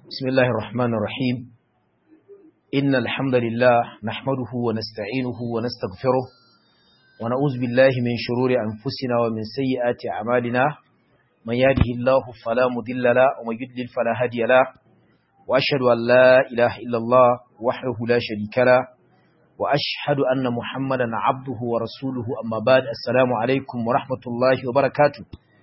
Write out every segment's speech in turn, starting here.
بسم الله الرحمن الرحيم إن الحمد لله نحمده ونستعينه ونستغفره ونعوذ بالله من شرور أنفسنا ومن سيئات أعمالنا من يهده الله فلا مضل له ومن يضلل فلا هادي له وأشهد أن لا إله إلا الله وحده لا شريك له وأشهد أن محمدا عبده ورسوله أما بعد السلام عليكم ورحمة الله وبركاته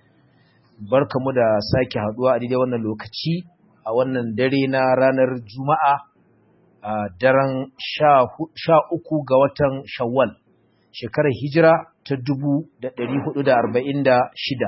barkamu da sake haduwa a daidai wannan lokaci a wannan dare na ranar Juma'a a daren sha uku ga watan Shawwal, shekarar hijira ta dubu da ɗari hudu da arba'in da shida,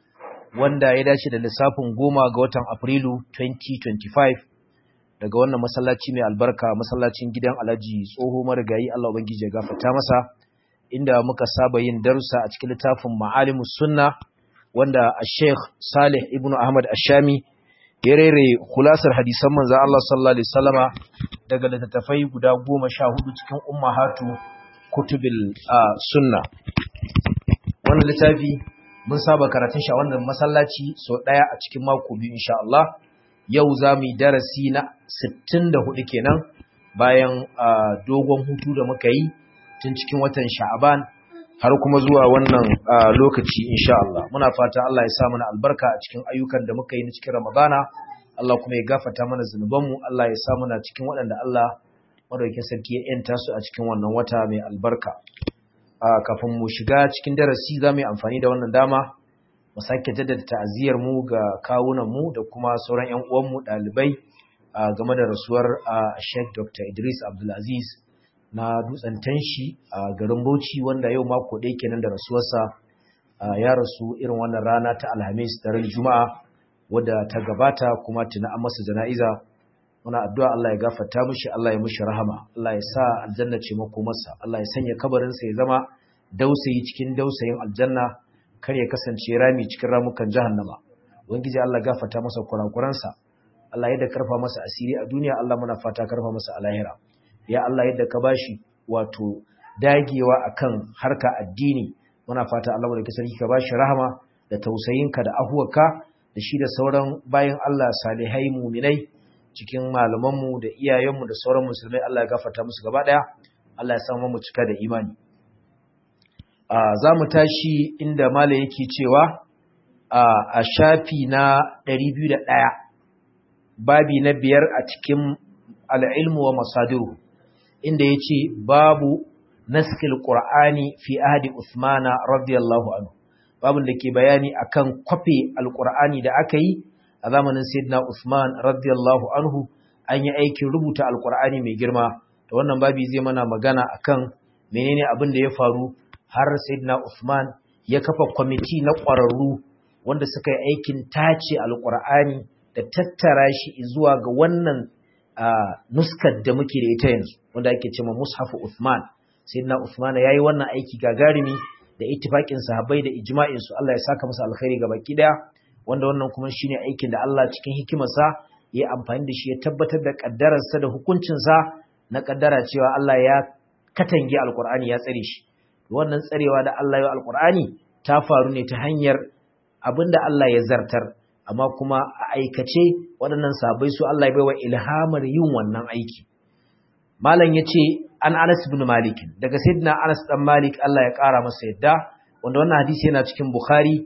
wanda ya dace da lissafin goma ga watan Afrilu 2025 daga wannan masallaci mai albarka masallacin gidan Alhaji tsoho marigayi Allah Ubangiji ya gafata masa, inda muka saba yin darussa a cikin littafin Ma'alimus Sunna wanda a Sheikh Salih Ibn Ahmad Ashami ya rere kulasar hadisan manzo Allah sallallahu alaihi wasallama daga littattafai guda goma sha hudu cikin ummahatu kutubil sunna wannan littafi mun saba karatun shi a wannan masallaci sau daya a cikin mako biyu insha Allah yau za mu yi darasi na 64 kenan bayan dogon hutu da muka yi tun cikin watan Sha'aban har kuma zuwa wannan lokaci insha Allah muna fata Allah ya sa mana albarka a cikin ayyukan da muka yi na cikin Ramadana Allah kuma ya gafarta mana zunubanmu Allah ya sa muna cikin waɗanda Allah madaukakin sarki ya yanta su a cikin wannan wata mai albarka kafin mu shiga cikin darasi za mu yi amfani da wannan dama mu sake jaddada ta'aziyar mu ga kawunan mu da kuma sauran ƴan uwan mu ɗalibai game da rasuwar Sheikh Dr. Idris Abdulaziz na dutsen tanshi a garin Bauchi wanda yau mako ɗaya kenan da rasuwarsa ya rasu irin wannan rana ta Alhamis da ran Juma'a wadda ta gabata kuma tuna an masa jana'iza muna addu'a Allah ya gafarta mishi Allah ya mishi rahama Allah ya sa aljanna ce makomarsa Allah ya sanya kabarin sa ya zama dausayi cikin dausayin aljanna kar ya kasance rami cikin ramukan jahannama ubangiji Allah gafarta masa kurakuransa Allah ya da karfa masa asiri a duniya Allah muna fata karfa masa a lahira ya Allah yadda ka bashi wato dagewa akan harka addini muna fata Allah da sarki ka bashi rahama da tausayinka da ahuwarka da shi da sauran bayan Allah salihai muminai cikin malamanmu da iyayenmu da sauran musulmai Allah ya gafarta musu gaba daya Allah ya samu mu cika da imani za mu tashi inda mala yake cewa a shafi na 201 babi na biyar a cikin al'ilmu wa masadiru inda ya ce babu naskil ƙur'ani fi ahadi Usmana radiyallahu anhu babin da ke bayani akan kwafe alƙur'ani da aka yi a zamanin Sayyidina Usman radiyallahu anhu an yi aikin rubuta alƙur'ani mai girma da wannan babi zai mana magana akan menene abin da ya faru har Sayyidina Usman ya kafa kwamiti na ƙwararru wanda suka yi aikin tace alƙur'ani da tattara shi zuwa ga wannan nuskar da muke da ita yanzu wanda ake cewa mushafu Uthman sayyidina Uthman yayi wannan aiki gagarumi da ittifaqin sahabbai da ijma'in su Allah ya saka musu alkhairi ga baki daya wanda wannan kuma shine aikin da Allah cikin hikimarsa ya amfani da shi ya tabbatar da kaddararsa da hukuncin sa na kaddara cewa Allah ya katange alqur'ani ya tsare shi wannan tsarewa da Allah ya yi alqur'ani ta faru ne ta hanyar abinda Allah ya zartar amma kuma a aikace waɗannan sabai su Allah ya baiwa ilhamar yin wannan aiki malam yace an Anas ibn Malik daga sayyidina Anas dan Malik Allah ya ƙara masa yadda wanda wannan hadisi yana cikin Bukhari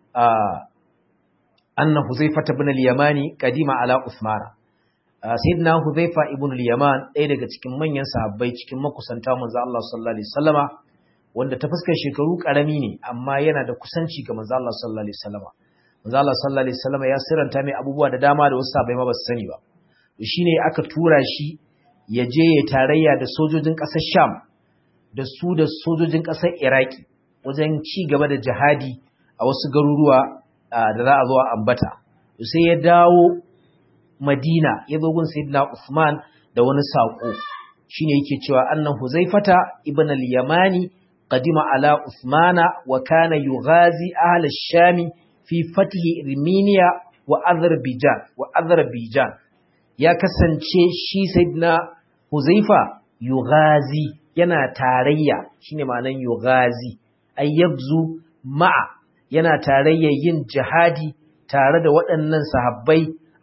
anna Huzaifa ibn al-Yamani kadima ala Uthman sayyidina Huzaifa ibn al-Yaman ɗaya daga cikin manyan sahabbai cikin makusanta manzo Allah sallallahu alaihi wasallama wanda ta fuskar shekaru karami ne amma yana da kusanci ga manzo Allah sallallahu alaihi wasallama manzo Allah sallallahu alaihi wasallam ya siranta mai abubuwa da dama da wasu sahabbai ma ba su sani ba shine aka tura shi ya je ya tarayya da sojojin ƙasar Sham da su da sojojin ƙasar Iraki wajen ci gaba da jihadi a wasu garuruwa da za a zo a ambata sai ya dawo Madina ya zo gun Sayyidina Usman da wani sako shine yake cewa annan Huzaifata ibn al-Yamani qadima ala Usmana wa kana yughazi ahla ash-Shami fi fatihi Armenia wa Azerbaijan wa Azerbaijan ya kasance shi sayyidina Huzaifa yughazi yana tarayya shine ma'anan yughazi ay yabzu ma'a yana tarayya yin jihadi tare da waɗannan sahabbai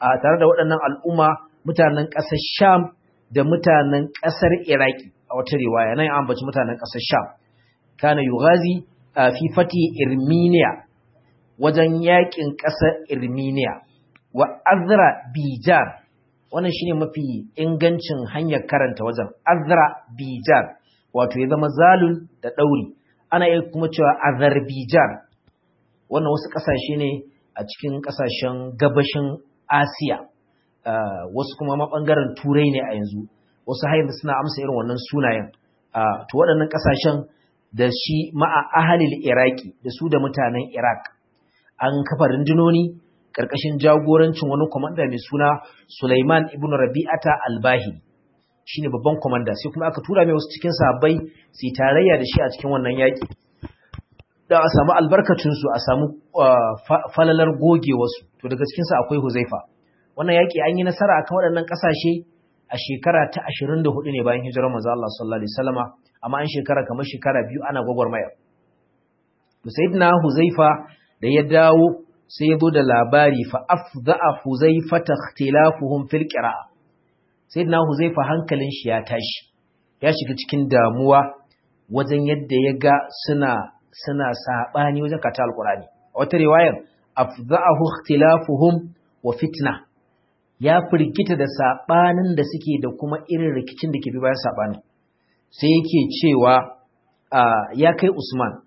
a tare da waɗannan al'umma mutanen ƙasar Sham da mutanen ƙasar Iraki a wata riwaya nan an baci mutanen ƙasar Sham kana yughazi fi fati Irminiya wajen yakin ƙasar Irminiya wa Azra Bijar wannan shine mafi ingancin hanyar karanta wajen Azra Bijar wato ya zama zalun da ɗauri ana iya kuma cewa Azerbaijan wannan wasu ƙasashe ne a cikin ƙasashen gabashin Asiya wasu kuma maɓangaren Turai ne a yanzu wasu har yanzu suna amsa irin wannan sunayen to waɗannan ƙasashen da shi ma'a ahalil Iraki da su da mutanen Iraq an kafa rundunoni ƙarƙashin jagorancin wani kwamanda mai suna Sulaiman ibn Rabi'ata al-Bahili shine babban komanda sai kuma aka tura mai wasu cikin sahabbai su tarayya da shi a cikin wannan yaki da a samu albarkacin su a samu falalar goge wasu to daga cikin su akwai Huzaifa wannan yaki an yi nasara akan waɗannan ƙasashe a shekara ta 24 ne bayan hijirar manzo Allah sallallahu alaihi wasallama amma an shekara kamar shekara biyu ana gwagwarmaya to sayyidina Huzaifa da ya dawo sai ya zo da labari fa afdha Huzaifa ikhtilafuhum fil qira'a sai na huzaifa hankalin shi ya tashi ya shiga cikin damuwa wajen yadda ya ga suna suna sabani wajen kata alqurani a wata riwayar afdha'ahu ikhtilafuhum wa fitna ya firgita da sabanin da suke da kuma irin rikicin da ke bi bayan sabanin sai yake cewa ya kai Usman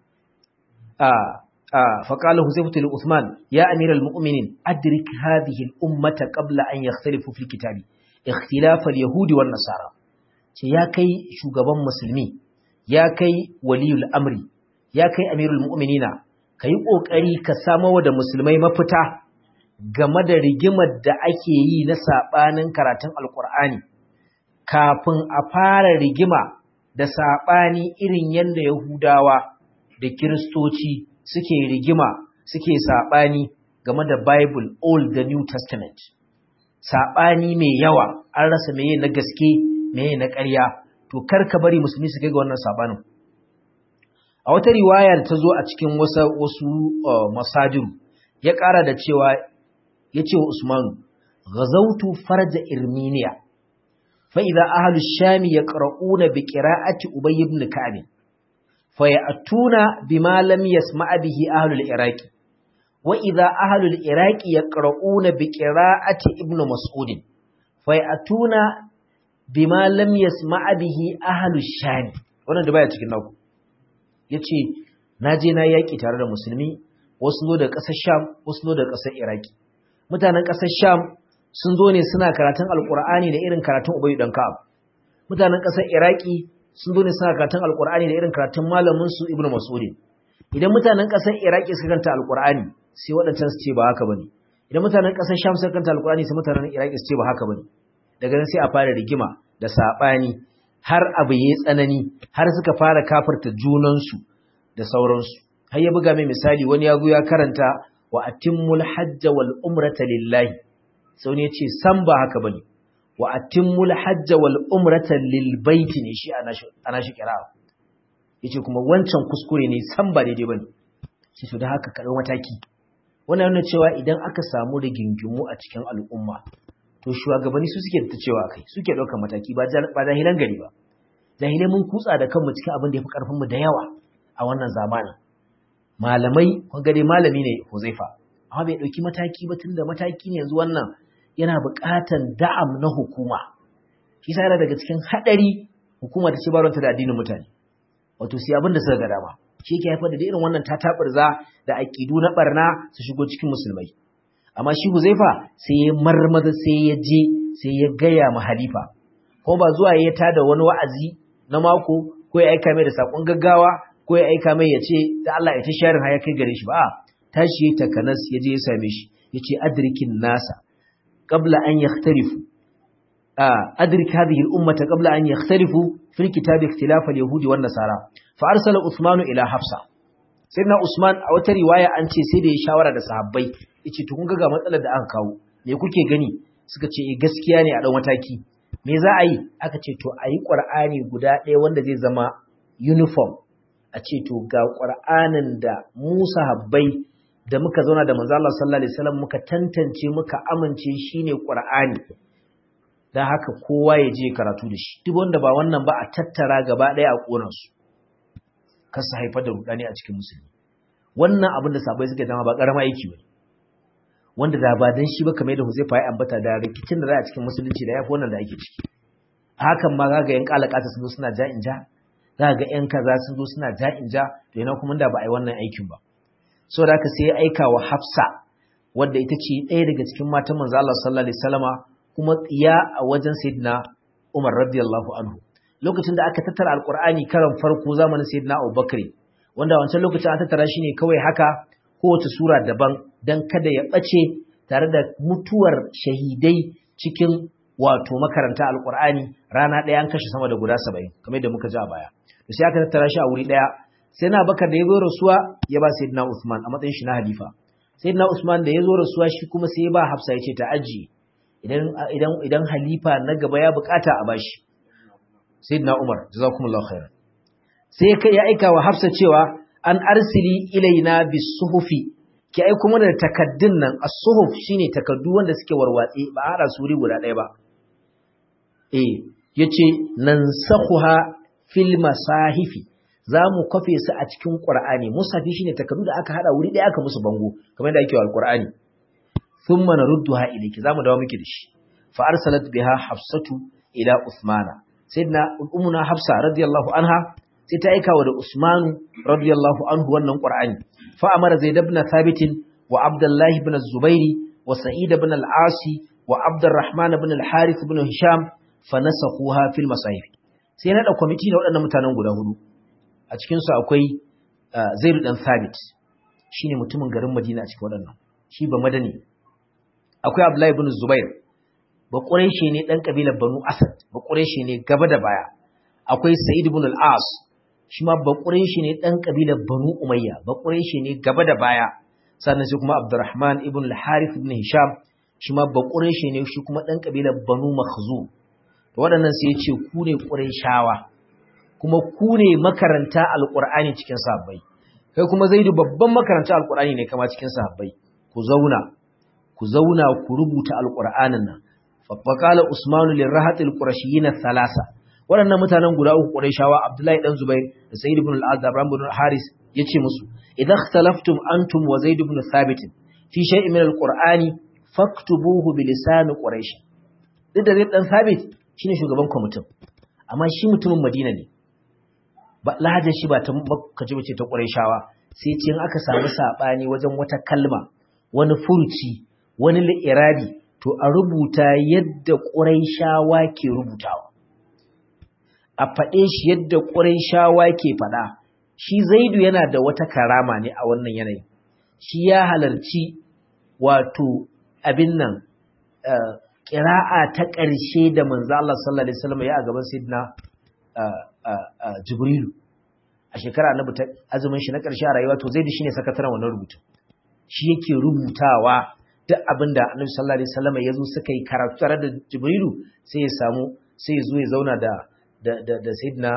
فقال حذيفة لعثمان يا أمير المؤمنين أدرك هذه الأمة قبل أن يختلفوا في الكتاب اختلاف اليهود والنصارى يا كي شغبان مسلمي يا كي ولي الأمر يا كي أمير المؤمنين kai kokari ka samo da musulmai mafita game da rigimar da ake yi na sabanin karatun alkur'ani kafin a fara rigima da sabani irin yanda yahudawa da kiristoci suke rigima suke sabani game da bible old da new testament saɓani mai yawa an rasa meye na gaske meye na ƙarya to kar ka bari musulmi su kai ga wannan saɓanin a wata riwaya da ta zo a cikin wasu masadiru ya ƙara da cewa ya ce wa usmanu ghazautu farja irminiya fa idza ahlu shami yaqra'una bi qira'ati ubay ibn ka'b fa ya'tuna bima lam yasma' bihi ahlu al-iraqi وإذا أهل العراق يقرؤون بقراءة ابن مسعود فيأتون بما لم يسمع به أهل الشام wannan da baya cikin naku yace naje na yaki tare da musulmi wasu zo da ƙasar Sham wasu zo da ƙasar Iraki mutanen ƙasar Sham sun zo ne suna karatun Alƙur'ani da irin karatun Ubay dan Ka'ab mutanen ƙasar Iraki sun zo ne suna karatun Alƙur'ani da irin karatun malamin su Ibn Mas'ud idan mutanen ƙasar Iraki suka karanta Alƙur'ani sai waɗancan su ce ba haka bane idan mutanen ƙasar Sham suka kanta Alƙur'ani sai mutanen Iraki su ce ba haka bane daga nan sai a fara rigima da sabani har abu yayi tsanani har suka fara kafirta junan su da sauransu har ya buga mai misali wani ya zo ya karanta wa atimmul hajj wal umrata lillahi sai wani ya ce san ba haka bane wa atimmul hajj wal umrata lil baiti ne shi ana shi kira yace kuma wancan kuskure ne san ba daidai bane sai to da haka kaɗau mataki wannan yana cewa idan aka samu rigingimu a cikin al'umma to shugabanni su suke ta cewa kai suke ɗaukar mataki ba jahilan gari ba jahilai mun kutsa da kanmu cikin abin da ya fi ƙarfinmu da yawa a wannan zamanin malamai kun gade malami ne huzaifa amma bai ɗauki mataki ba tunda mataki ne yanzu wannan yana buƙatar da'am na hukuma shi sa yana daga cikin haɗari hukuma ta ce baronta da addinin mutane wato sai abin da suka ga dama shi ke haifar da irin wannan tatabarza da aƙidu na barna su shigo cikin musulmai amma shi Huzaifa sai ya marmaza sai ya je sai ya gaya ma halifa ko ba zuwa ya tada wani wa'azi na mako ko ya aika mai da sakon gaggawa ko ya aika mai ya ce da Allah ya ta sharin haya kai gare shi ba tashi ya takanas ya je ya same shi ya ce adrikin nasa qabla an yakhtarifu adrik hadhihi al-ummata qabla an yakhtarifu fil kitabi ikhtilaf al-yahudi wan nasara fa arsala Uthman ila Hafsa sayyidina Usman a wata riwaya an ce sai da ya shawara da sahabbai yace to kun ga matsalar da aka kawo me kuke gani suka ce eh gaskiya ne a dan mataki me za a yi aka ce to ayi Qur'ani guda ɗaya wanda zai zama uniform a ce to ga Qur'anin da Musa habbai da muka zauna da manzo Allah sallallahu alaihi wasallam muka tantance muka amince shine Qur'ani dan haka kowa ya je karatu da shi duk wanda ba wannan ba a tattara gaba daya a koran su kasa haifar da rudani a cikin musulmi wannan abin da sabai suka dama ba karama aiki ba wanda da ba dan shi ba kamar da Huzaifa ya ambata da rikicin da za a cikin musulunci da yafi wannan da ake ciki hakan ma ga yan kalakata sun zo suna ja in ja za ga yan kaza sun zo suna ja in ja to yana kuma da ba a yi wannan aikin ba saboda haka sai ya aika wa Hafsa wadda ita ce ɗaya daga cikin matan manzo Allah sallallahu alaihi wasallama kuma tsiya a wajen Sayyidina Umar radiyallahu anhu lokacin da aka tattara alqur'ani karan farko zamanin Sayyidina Abubakar wanda wancan lokacin an tattara shi ne kawai haka kowace sura daban dan kada ya bace tare da mutuwar shahidai cikin wato makaranta alqur'ani rana ɗaya an kashe sama da guda 70 kamar yadda muka ji a baya to sai aka tattara shi a wuri ɗaya sai na bakar da ya zo rasuwa ya ba sayyidina Usman a matsayin shi na halifa sayyidina Usman da ya zo rasuwa shi kuma sai ya ba Hafsa ya ce ta aji idan idan idan halifa na gaba ya bukata a bashi sayyidina Umar jazakumullahu khairan sai ya aika wa Hafsa cewa an arsili ilaina bisuhufi ki aiko mana da takaddun nan as-suhuf shine takaddu wanda suke warwatse ba a hada su wuri guda ɗaya ba eh yace nansakhuha fil masahifi za mu kwafe su a cikin Qur'ani musafi shine takardu da aka hada wuri ɗaya aka musu bango kamar da ake wa Al-Qur'ani thumma narudduha ilayki zamu dawo miki da shi fa arsalat biha Hafsatu ila Usmana sayyidina ummuna Hafsa radiyallahu anha sai ta aika wa da Usmanu radiyallahu anhu wannan Qur'ani fa amara Zaid ibn Thabit wa Abdullah ibn Zubairi wa Sa'id ibn al-Asi wa Abdurrahman ibn al-Harith ibn Hisham fa nasakhuha fil masahif sai na da kwamiti na waɗannan mutanen guda hudu a cikinsu akwai zairu ɗan sabit shi ne mutumin garin madina a cikin waɗannan shi ba madani akwai abdullahi ibn zubair ba ƙureshe ne ɗan ƙabilar banu asad ba ƙureshe ne gaba da baya akwai sa'id ibn al-as shi ma ba ƙureshe ne ɗan ƙabilar banu umayya ba ƙureshe ne gaba da baya sannan sai kuma abdurrahman ibn al-harith ibn hisham shi ma ba ƙureshe ne shi kuma ɗan ƙabilar banu makhzum waɗannan sai ya ce ku ne ƙureshawa kuma ku ne makaranta alƙur'ani cikin sahabbai kai kuma zaidu babban makaranta alƙur'ani ne kama cikin sahabbai ku zauna ku zauna ku rubuta alƙur'anin nan faqala usmanu lirrahat alqurashiyyin thalasa waɗannan mutanen guda uku qurayshawa abdullahi dan zubair da sayyid ibn al-az da ibrahim ibn haris yace musu idan ikhtalaftum antum wa zaid ibn thabit fi shay'in min alqur'ani faktubuhu bi lisan quraish duk da zai dan thabit shine shugaban kwamitin amma shi mutumin madina ne lahajar shi ba ta kaji bace ta shawa, sai ce in aka samu saɓani wajen wata kalma wani furuci wani li'irabi to a rubuta yadda shawa ke rubutawa a faɗe shi yadda shawa ke faɗa shi zaidu yana da wata karama ne a wannan yanayi shi ya halarci wato abin nan ƙira'a ta ƙarshe da manzo Allah sallallahu alaihi wasallam ya a gaban sayyidina Jibrilu a shekara annabi ta azumin shi na ƙarshe a rayuwa to Zaid shine sakataren wannan rubutu shi yake rubutawa duk abinda annabi sallallahu alaihi wasallam ya zo suka yi karatu tare da Jibrilu sai ya samu sai ya zo ya zauna da da da, da Sayyidina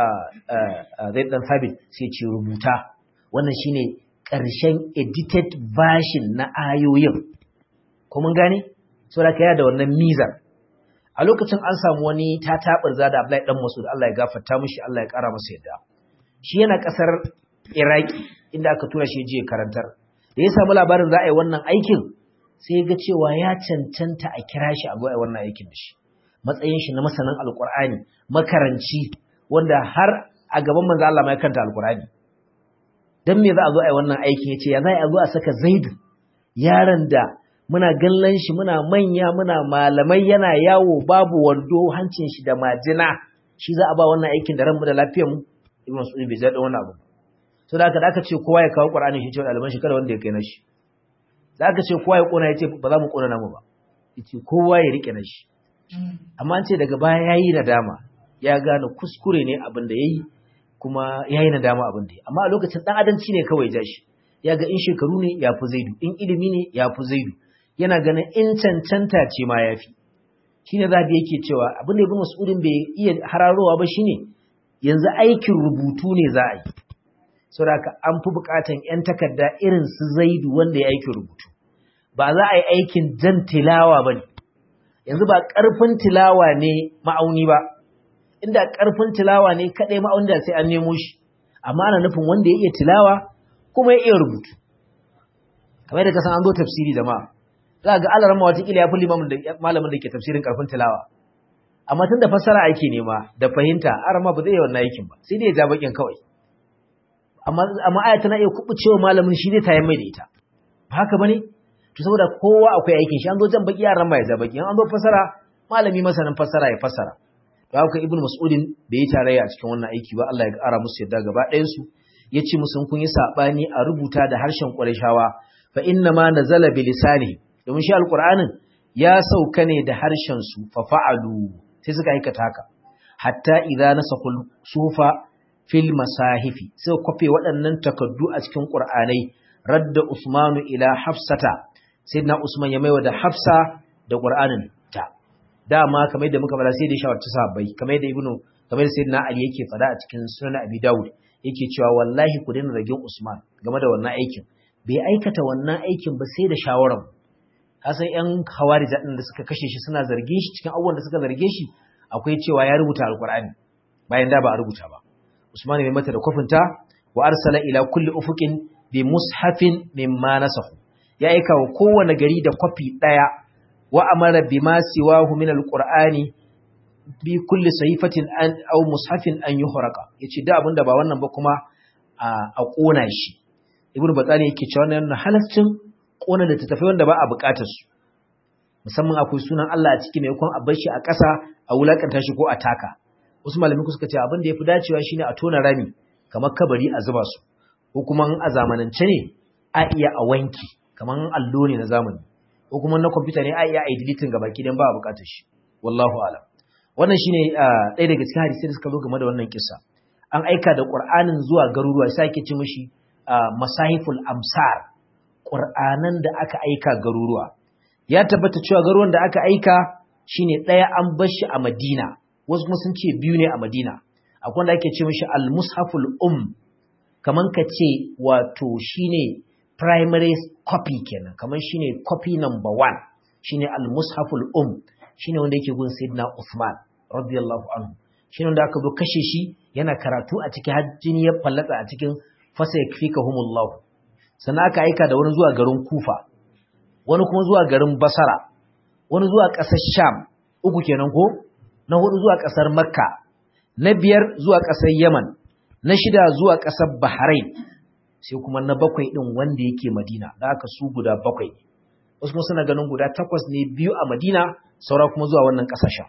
Zaid dan Thabit sai ya ce rubuta wannan shine ƙarshen edited version na ayoyin ko mun gane saboda kai da wannan mizar a lokacin an samu wani ta taɓarza da Abdullahi dan Masud Allah ya gafarta mishi Allah ya ƙara masa yadda shi yana ƙasar Iraki inda aka tura shi je karantar da ya samu labarin za a yi wannan aikin sai ya ga cewa ya cancanta a kira shi a zo a yi wannan aikin da shi matsayin shi na masanin alkur'ani makaranci wanda har a gaban manzo Allah mai kanta alkur'ani dan me za a zo a yi wannan aikin yace ya za a zo a saka Zaidu yaron da muna gallan shi muna manya muna malamai yana yawo babu wando hancin shi da majina shi za a ba wannan aikin da ranmu da lafiyar mu ibn Mas'ud bai zaɗa wannan abu so da aka da aka ce kowa ya kawo Qur'ani shi ce ɗaliban shi kada wanda ya kai nashi da aka ce kowa ya kona ya ce ba za mu kona namu ba yace kowa ya rike nashi amma an ce daga baya yayi nadama ya gane kuskure ne abin da yayi kuma yayi nadama abin da yayi amma a lokacin dan adanci ne kawai ja shi ya ga in shekaru ne ya fi zaidu in ilimi ne ya fi zaidu yana ganin in cancanta ce ma ya fi shi ne zaɓi yake cewa abin da ibn mas'udin bai iya hararowa ba shine yanzu aikin rubutu ne za a yi saboda an fi bukatan yan takarda irin su zaidu wanda ya aikin rubutu ba za a yi aikin jan tilawa ba ne yanzu ba ƙarfin tilawa ne ma'auni ba inda ƙarfin tilawa ne kaɗai ma'auni da sai an nemo shi amma ana nufin wanda ya iya tilawa kuma ya iya rubutu kamar da kasan an zo tafsiri da ma za ga alaran ma watakila ya fi malamin da ke tafsirin ƙarfin tilawa amma tun da fassara ake nema da fahimta arama ba zai yi wannan aikin ba sai dai ya ja bakin kawai amma aya tana iya kuɓucewa malamin shi zai tayan mai da ita ba haka ba ne to saboda kowa akwai aikin shi an zo jan baki yaran ma ya ja baki an zo fasara malami masanin fasara ya fasara to haka ibnu mas'udin bai yi tarayya a cikin wannan aiki ba Allah ya ƙara musu yadda gaba ɗayan su yace musu kun yi sabani a rubuta da harshen Qurayshawa fa inna ma nazala bi lisani domin shi alqur'anin ya sauka ne da harshen su fa fa'alu sai suka aikata haka hatta idza nasakul sufa fil masahifi sai kwafe waɗannan takaddu a cikin qur'anai radda usmanu ila hafsata sayyidina Usman ya maiwa da Hafsa da Qur'anin ta dama kamar yadda muka fara sai da shawarci sahabbai kamar yadda Ibnu kamar yadda sayyidina Ali yake fada a cikin Sunan Abi Dawud yake cewa wallahi ku daina ragin Usman game da wannan aikin bai aikata wannan aikin ba sai da shawaran kasan yan hawarija din da suka kashe shi suna zargin shi cikin abubuwan da suka zarge shi akwai cewa ya rubuta alqur'ani bayan da ba a rubuta ba Usman ya mata da kofinta wa arsala ila kulli ufuqin bi mushafin mimma nasahu ya aika wa kowane gari da kwafi ɗaya wa amara bi ma siwahu min alqur'ani bi kulli sahifatin an aw mushafin an yuhraqa yace da abinda ba wannan ba kuma a kona shi ibnu batsani yake cewa wannan halaccin kona da tafi wanda ba a bukatar su musamman akwai sunan Allah a ciki mai kun a bar shi a ƙasa a wulakanta shi ko a taka wasu malamai suka ce abin da yafi dacewa shine a tona rami kamar kabari a zuba su ko kuma a zamanance ne a iya a wanki kamar allo ne na zamani ko kuma na kwamfuta ne a iya a deleting gaba kidan ba a bukatar shi wallahu alam wannan shine ɗaya daga cikin hadisi da suka zo game da wannan kissa an aika da qur'anin zuwa garuruwa sai ake ce mishi masahiful amsar qur'anan da aka aika garuruwa ya tabbata cewa garuruwan da aka aika shine ɗaya an bar shi a Madina wasu kuma sun ce biyu ne a Madina akwai wanda ake ce mishi al-mushaful um kaman ka ce wato shine primary copy kenan kamar shine copy number one shine al-mushaful um shine wanda yake gun sayyidina Uthman radiyallahu anhu shine wanda aka zo kashe shi yana karatu a cikin hajjini ya fallatsa a cikin fasayakfikahumullah sannan aka aika da wani zuwa garin Kufa wani kuma zuwa garin Basra wani zuwa ƙasar Sham uku kenan ko na hudu zuwa ƙasar Makka na biyar zuwa ƙasar Yaman na shida zuwa ƙasar Bahrain sai kuma na bakwai ɗin wanda yake Madina da aka su guda bakwai wasu kuma suna ganin guda takwas ne biyu a Madina saura kuma zuwa wannan ƙasashen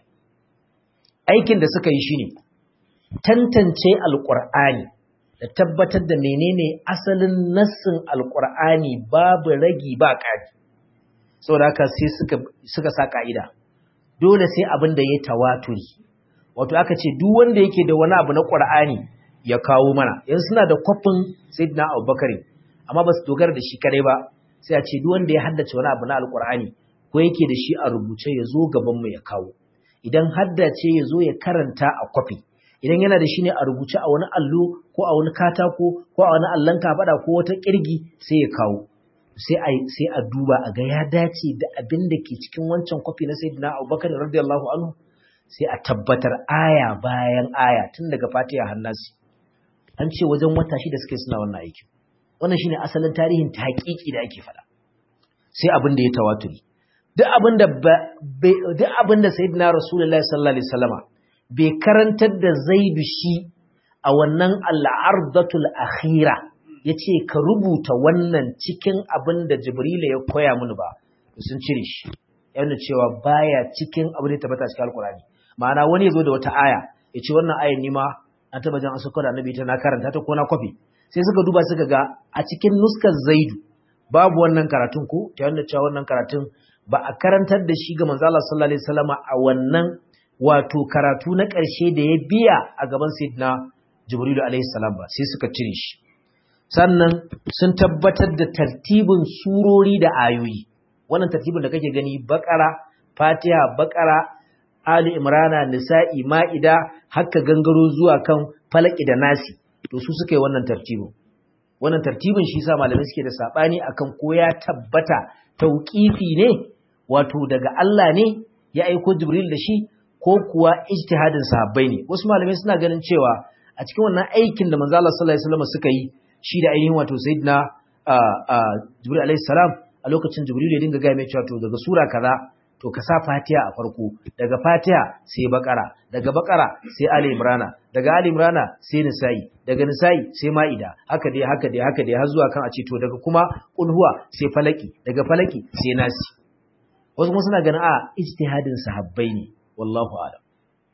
aikin da suka yi shine tantance alƙur'ani da tabbatar da menene asalin nassin alƙur'ani babu ragi ba ƙari saboda haka sai suka suka sa ka'ida dole sai abin da ya tawaturi wato aka ce duk wanda yake da wani abu na ƙur'ani ya kawo mana yanzu suna da kwafin sayyidina abubakar amma ba su dogara da shi kadai ba sai a ce duk wanda ya haddace wani abu na alkur'ani ko yake da shi a rubuce ya zo gaban mu ya kawo idan haddace ya zo ya karanta a kwafi idan yana da shi ne a rubuce a wani allo ko a wani katako ko a wani allon kafada ko wata kirgi sai ya kawo sai a sai a duba a ga ya dace da abin da ke cikin wancan kwafi na sayyidina abubakar radiyallahu anhu sai a tabbatar aya bayan aya tun daga fatiha hannasi an ce wajen wata shida suke suna wannan aikin wannan shine asalin tarihin taqiqi da ake fada sai abin da ya tawaturi duk abin da duk abin da sayyidina rasulullahi sallallahu alaihi wasallama bai karantar da zaidu shi a wannan al'ardatul akhira yace ka rubuta wannan cikin abin da jibrila ya koya mini ba sun cire shi yana cewa baya cikin abin da tabbata cikin alqur'ani ma'ana wani yazo da wata aya yace wannan ayan ni ma an taba jan asukar annabi ta na karanta ta ko na kwafi sai suka duba suka ga a cikin nuskar zaidu babu wannan karatun ko ta yanda cewa wannan karatun ba a karantar da shi ga manzo Allah sallallahu alaihi wasallama a wannan wato karatu na ƙarshe da ya biya a gaban sayyidina Jibrilu alaihi salam ba sai suka cire shi sannan sun tabbatar da tartibin surori da ayoyi wannan tartibin da kake gani bakara fatiha bakara ali imrana nisa'i ma'ida hakka gangaro zuwa kan falaki da nasi to su suka yi wannan tartibin wannan tartibin shi sa malamai suke da sabani akan ko ya tabbata tauqifi ne wato daga Allah ne ya aiko Jibril da shi ko kuwa ijtihadin sahabbai ne wasu malamai suna ganin cewa a cikin wannan aikin da manzo Allah sallallahu alaihi wasallam suka yi shi da ainihin wato sayyidina Jibril alaihi salam a lokacin Jibril ya dinga ga mai cewa to daga sura kaza to ka sa Fatiha a farko daga Fatiha sai Bakara daga Bakara sai Ali Imran daga Ali Imran sai Nisa'i daga Nisa'i sai Ma'ida haka dai haka dai haka dai har zuwa kan a ce to daga kuma Qulhuwa sai Falaki daga Falaki sai Nasi wasu kuma suna ganin a ijtihadin sahabbai ne wallahu a'lam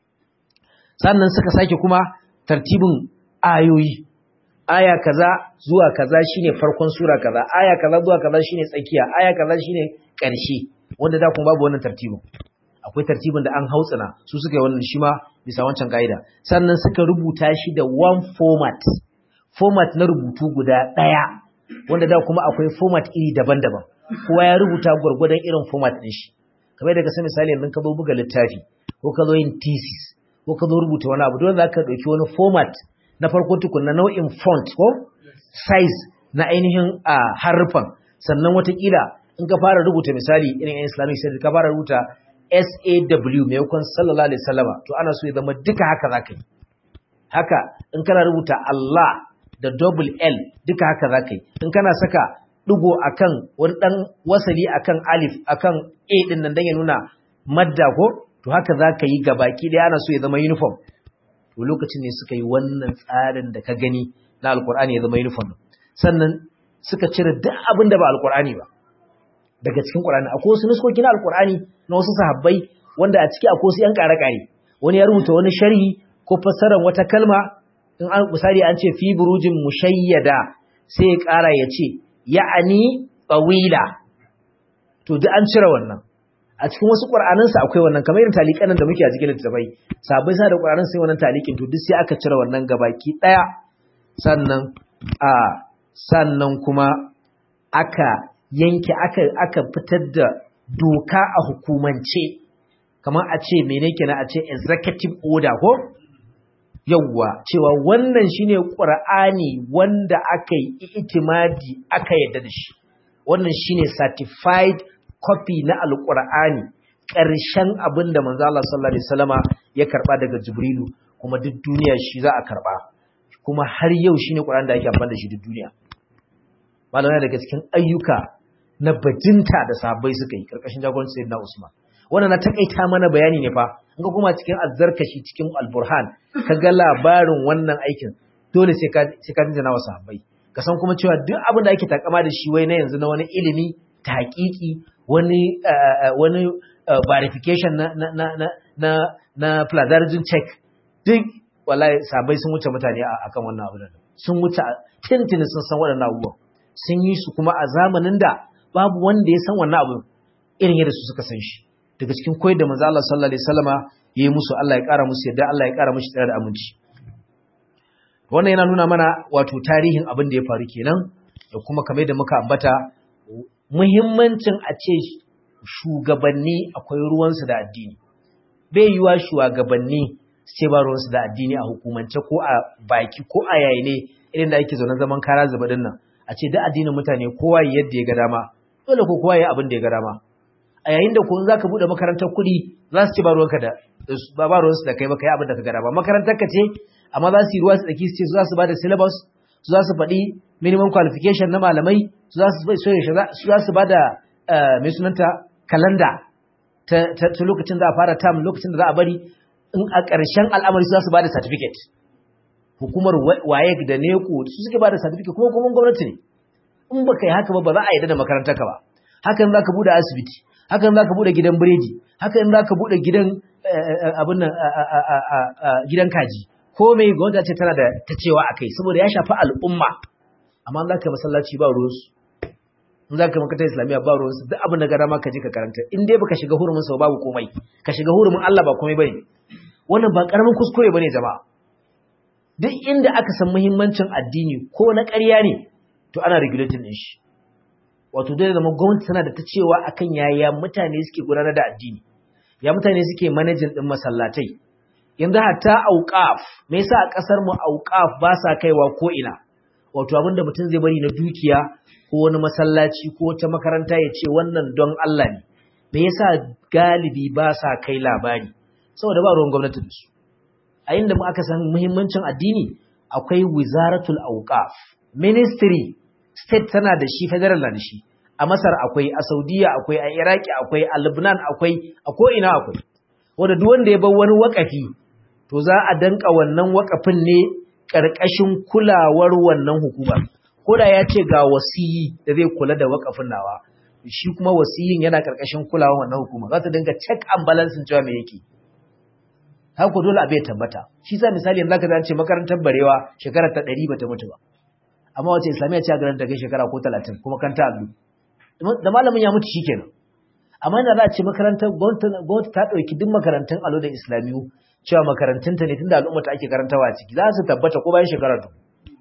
sannan suka sake kuma tartibin ayoyi aya kaza zuwa kaza shine farkon sura kaza aya kaza zuwa kaza shine tsakiya aya kaza shine ƙarshe wanda da kuma babu wannan tartibin akwai tartibin da an hautsina su suka yi wannan shi ma bisa wancan ka'ida sannan suka rubuta shi da one format format na rubutu guda ɗaya wanda da kuma akwai format iri daban-daban kowa ya rubuta gwargwadon irin format ɗin shi kamar da ka san misali yanzu ka zo buga littafi ko ka zo yin thesis ko ka zo rubuta wani abu dole za ka ɗauki wani format na farko tukun na nau'in font ko size na ainihin a harfan sannan watakila in ka fara rubuta misali irin yan islamic studies ka fara rubuta SAW maimakon sallallahu alaihi wasallama to ana so ya zama duka haka za ka yi haka in kana rubuta Allah da double L duka haka za ka yi in kana saka ɗigo akan wani ɗan wasali akan alif akan A ɗin nan don ya nuna madda ko to haka za ka yi gabaki ɗaya ana so ya zama uniform to lokacin ne suka yi wannan tsarin da ka gani na alkur'ani ya zama uniform sannan suka cire duk abin da ba alkur'ani ba daga cikin qur'ani akwai wasu nuskoki na alkur'ani na wasu sahabbai wanda a ciki akwai wasu yan ƙare-ƙare wani ya rubuta wani sharhi ko fassarar wata kalma in an misali an ce fi burujin mushayyada sai ya ƙara ya ce ya'ani tsawila to duk an cire wannan a cikin wasu ƙur'anansa akwai wannan kamar irin talikan da muke a cikin littattafai sabai sa da ƙur'anan sai wannan talikin to duk sai aka cire wannan gabaki ɗaya sannan a sannan kuma aka yanke aka aka fitar da doka a hukumance kamar a ce mene kenan a ce executive order ko yawwa cewa wannan shine qur'ani wanda aka yi itimadi aka yadda da shi wannan shine certified copy na alqur'ani ƙarshen abinda manzo Allah sallallahu alaihi wasallama ya karba daga jibrilu kuma duk duniya shi za a karba kuma har yau shine qur'ani da ake amfani da shi duk duniya malamai daga cikin ayyuka na bajinta da sahabbai suka yi karkashin jagorancin sayyidina Usman wannan na takaita mana bayani ne fa in ga kuma cikin azzarkashi cikin alburhan ka ga labarin wannan aikin dole sai ka sai ka jinjina wa sahabbai ka san kuma cewa duk abin da ake takama da shi wai na yanzu na wani ilimi ta hakiki wani wani verification na na na na na, na plagiarism check duk wallahi sahabbai sun wuce mutane akan wannan abu sun wuce tintini sun san waɗannan abubuwan sun yi su kuma a zamanin da babu wanda ya san wannan abu irin yadda su suka san shi daga cikin koyar da manzo Allah sallallahu alaihi wasallama yayi musu Allah ya kara musu yadda Allah ya kara mushi tsare da aminci wannan yana nuna mana wato tarihin abin da ya faru kenan da kuma kamar da muka ambata muhimmancin a ce shugabanni akwai ruwansu da addini bai yiwa shugabanni su ce ba ruwansu da addini a hukumance ko a baki ko a yayi ne irin da ake zaune zaman kara zubadin nan a ce da addinin mutane kowa yadda ya ga dama dole ko kowa ya abin da ya ga dama a yayin da kun zaka bude makarantar kuɗi za su ci ba ruwanka da ba ba ruwansu da kai ba kai abin da ka ga dama makarantar ka ce amma za su yi ruwa su daki su ce za su ba da syllabus su za su faɗi minimum qualification na malamai su za su su za su ba da mai sunanta kalanda ta lokacin da a fara term lokacin da za a bari in a ƙarshen al'amari su za su ba da certificate hukumar waye da neko su suke ba da certificate kuma kuma gwamnati ne in ba kai haka ba ba za a yarda da makarantar ka ba hakan za ka bude asibiti hakan za ka bude gidan biredi hakan za ka bude gidan abin nan gidan kaji ko mai gwamnati ce tana da ta cewa a kai saboda ya shafi al'umma amma za ka masallaci ba ruwansu in za ka makarantar islamiyya ba ruwansu duk abin da gara ma ka je ka karanta in dai baka shiga hurumin sau babu komai ka shiga hurumin Allah ba komai bane wannan ba karamin kuskure bane jama'a duk inda aka san muhimmancin addini ko na ƙarya ne to ana regulating din shi wato dole zama gwamnati tana da ta cewa akan yaya mutane suke gudanar da addini ya mutane suke managing din masallatai yanzu hatta auqaf me yasa a kasar mu auqaf ba sa kaiwa ko ina wato abin da mutum zai bari na dukiya ko wani masallaci ko wata makaranta ya ce wannan don Allah ne me yasa galibi ba sa kai labari saboda ba ruwan gwamnati da su a inda mu aka san muhimmancin addini akwai wizaratul awqaf ministry state tana da shi federal na da shi a Masar akwai a Saudiya akwai a Iraki akwai a Lebanon akwai a ko ina akwai wanda duk wanda ya bar wani wakafi to za a danka wannan wakafin ne karkashin kulawar wannan hukuma ko da ya ce ga wasiyi da zai kula da wakafin nawa shi kuma wasiyin yana karkashin kulawar wannan hukuma za ta dinga check and balance cewa me yake haka dole abu ya tabbata shi sa misali yanzu zaka ce makarantar barewa shekara ta 100 bata mutu ba amma wace islamiyya ce a garin ta kai shekara ko 30 kuma kanta allu da malamin ya mutu shikenan amma ina za a ce makarantar gwamnati ta ɗauki duk makarantun alo da islamiyu cewa makarantunta ne tunda al'umma ta ake karantawa a ciki za su tabbata ko bayan shekara to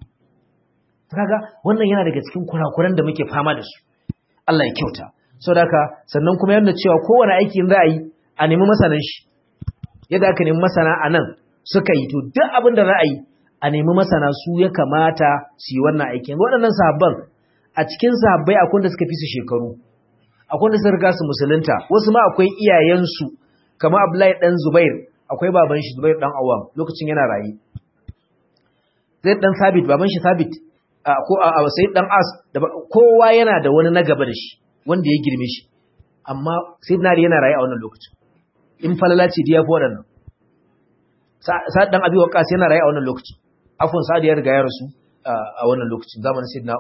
kaga wannan yana daga cikin kurakuran da muke fama da su Allah ya kyauta saboda haka sannan kuma yana cewa kowane aiki za a yi a nemi masanan shi yadda aka nemi masana a nan suka yi to duk abin da za a yi a nemi masana su ya kamata su yi wannan aikin waɗannan sahabban a cikin sahabbai akwai da suka fi su shekaru akwai da suka riga su musulunta wasu ma akwai iyayensu kamar Abdullahi dan Zubair akwai baban shi Zubair dan Awam lokacin yana rayi Zaid dan Sabit baban shi Sabit ko a Sayyid dan As kowa yana da wani na gaba da shi wanda ya girme shi amma Sayyidina Ali yana rayi a wannan lokacin in falala ce diya fi waɗannan Sa'ad dan Abi Waqqas yana rayi a wannan lokacin afwan Sa'ad ya riga ya rasu a wannan lokacin zamanin Sayyidina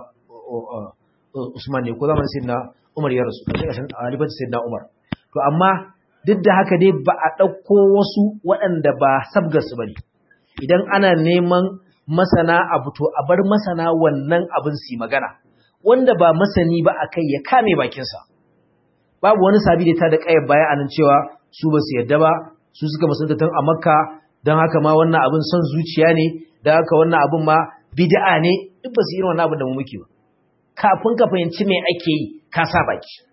Usman ne ko zamanin Sayyidina Umar ya rasu ƙarshen halifar Sayyidina Umar to amma duk da haka dai ba a ɗauko wasu waɗanda ba sabgarsu ba ne idan ana neman masana abu to a bar masana wannan abin su magana wanda ba masani ba a kai ya kame bakinsa babu wani sabi da ta da ƙayar baya a nan cewa su ba su yadda ba su suka musulunta tun a makka don haka ma wannan abin son zuciya ne don haka wannan abin ma bid'a ne duk ba su yi wannan abin da mu muke ba kafin ka fahimci me ake yi ka sa baki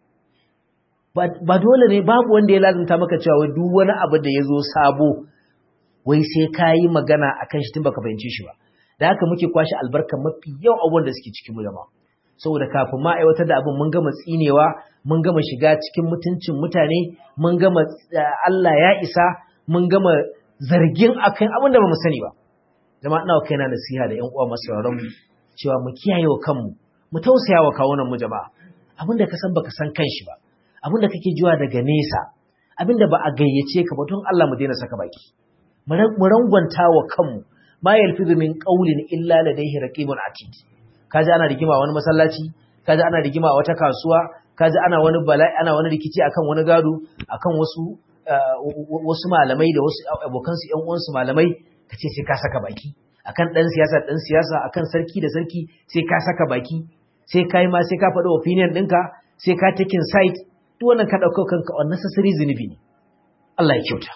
ba dole ne babu wanda ya lazumta maka cewa duk wani abu da ya zo sabo wai sai ka yi magana a kan shi tun baka fahimci shi ba da haka muke kwashe albarkar mafi yau abubuwan da suke cikin mu jama'a saboda kafin ma aiwatar da abin mun gama tsinewa mun gama shiga cikin mutuncin mutane mun gama Allah ya isa mun gama zargin akan abin da ba mu sani ba jama'a ina kaina nasiha da ƴan uwa masu sauraron mu cewa mu kiyaye wa kanmu mu tausaya wa kawunan mu jama'a abin da ka san baka san kanshi ba abin da kake jiwa daga nesa abin da ba a gayyace ka ba don Allah mu daina saka baki mu rangwanta wa kanmu ma yalfizu min qawlin illa ladayhi raqibun atid kaji ana rigima wani masallaci kaji ana rigima wata kasuwa kaji ana wani bala'i ana wani rikici akan wani gado akan wasu wasu malamai da wasu abokan su ƴan uwansu malamai kace sai ka saka baki akan dan siyasa dan siyasa akan sarki da sarki sai ka saka baki sai kai ma sai ka faɗi opinion ɗinka sai ka taking side duk wannan ka ɗauka kanka unnecessary zunubi ne Allah ya kyauta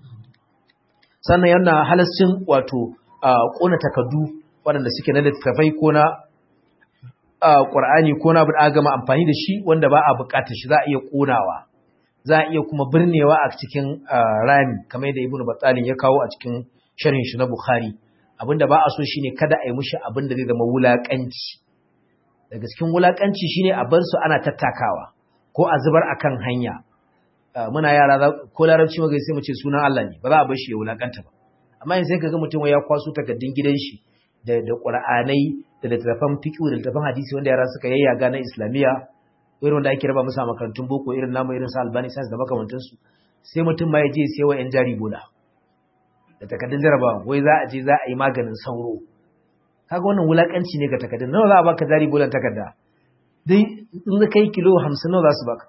sannan yana halascin wato ƙona takardu waɗanda suke na littattafai ko na ƙwar'ani ko na bin gama amfani da shi wanda ba a buƙatar shi za a iya ƙonawa za a iya kuma birnewa a cikin rami kamar yadda ibnu batsalin ya kawo a cikin sharhin shi na bukhari abinda ba a so shine kada a yi mushi abin da zai zama wulaƙanci daga cikin wulaƙanci shine a bar su ana tattakawa ko a zubar akan hanya muna yara ko larabci magai sai mu ce sunan Allah ne ba za a bar shi ya wulakanta ba amma yanzu sai kaga mutum ya kwaso takaddun gidan shi da da Qur'anai da littafan fiqh da littafan hadisi wanda yara suka yayyaga na Islamiyya irin wanda ake raba musu a makarantun boko irin namu irin su Albani Science da makamantan su sai mutum ma ya je sai wa yan jari bola da takaddun jarabawa wai za a je za a yi maganin sauro kaga wannan wulakanci ne ga takaddun nawa za a baka jari bolan takarda dai in ka kai kilo 50 nawa za su baka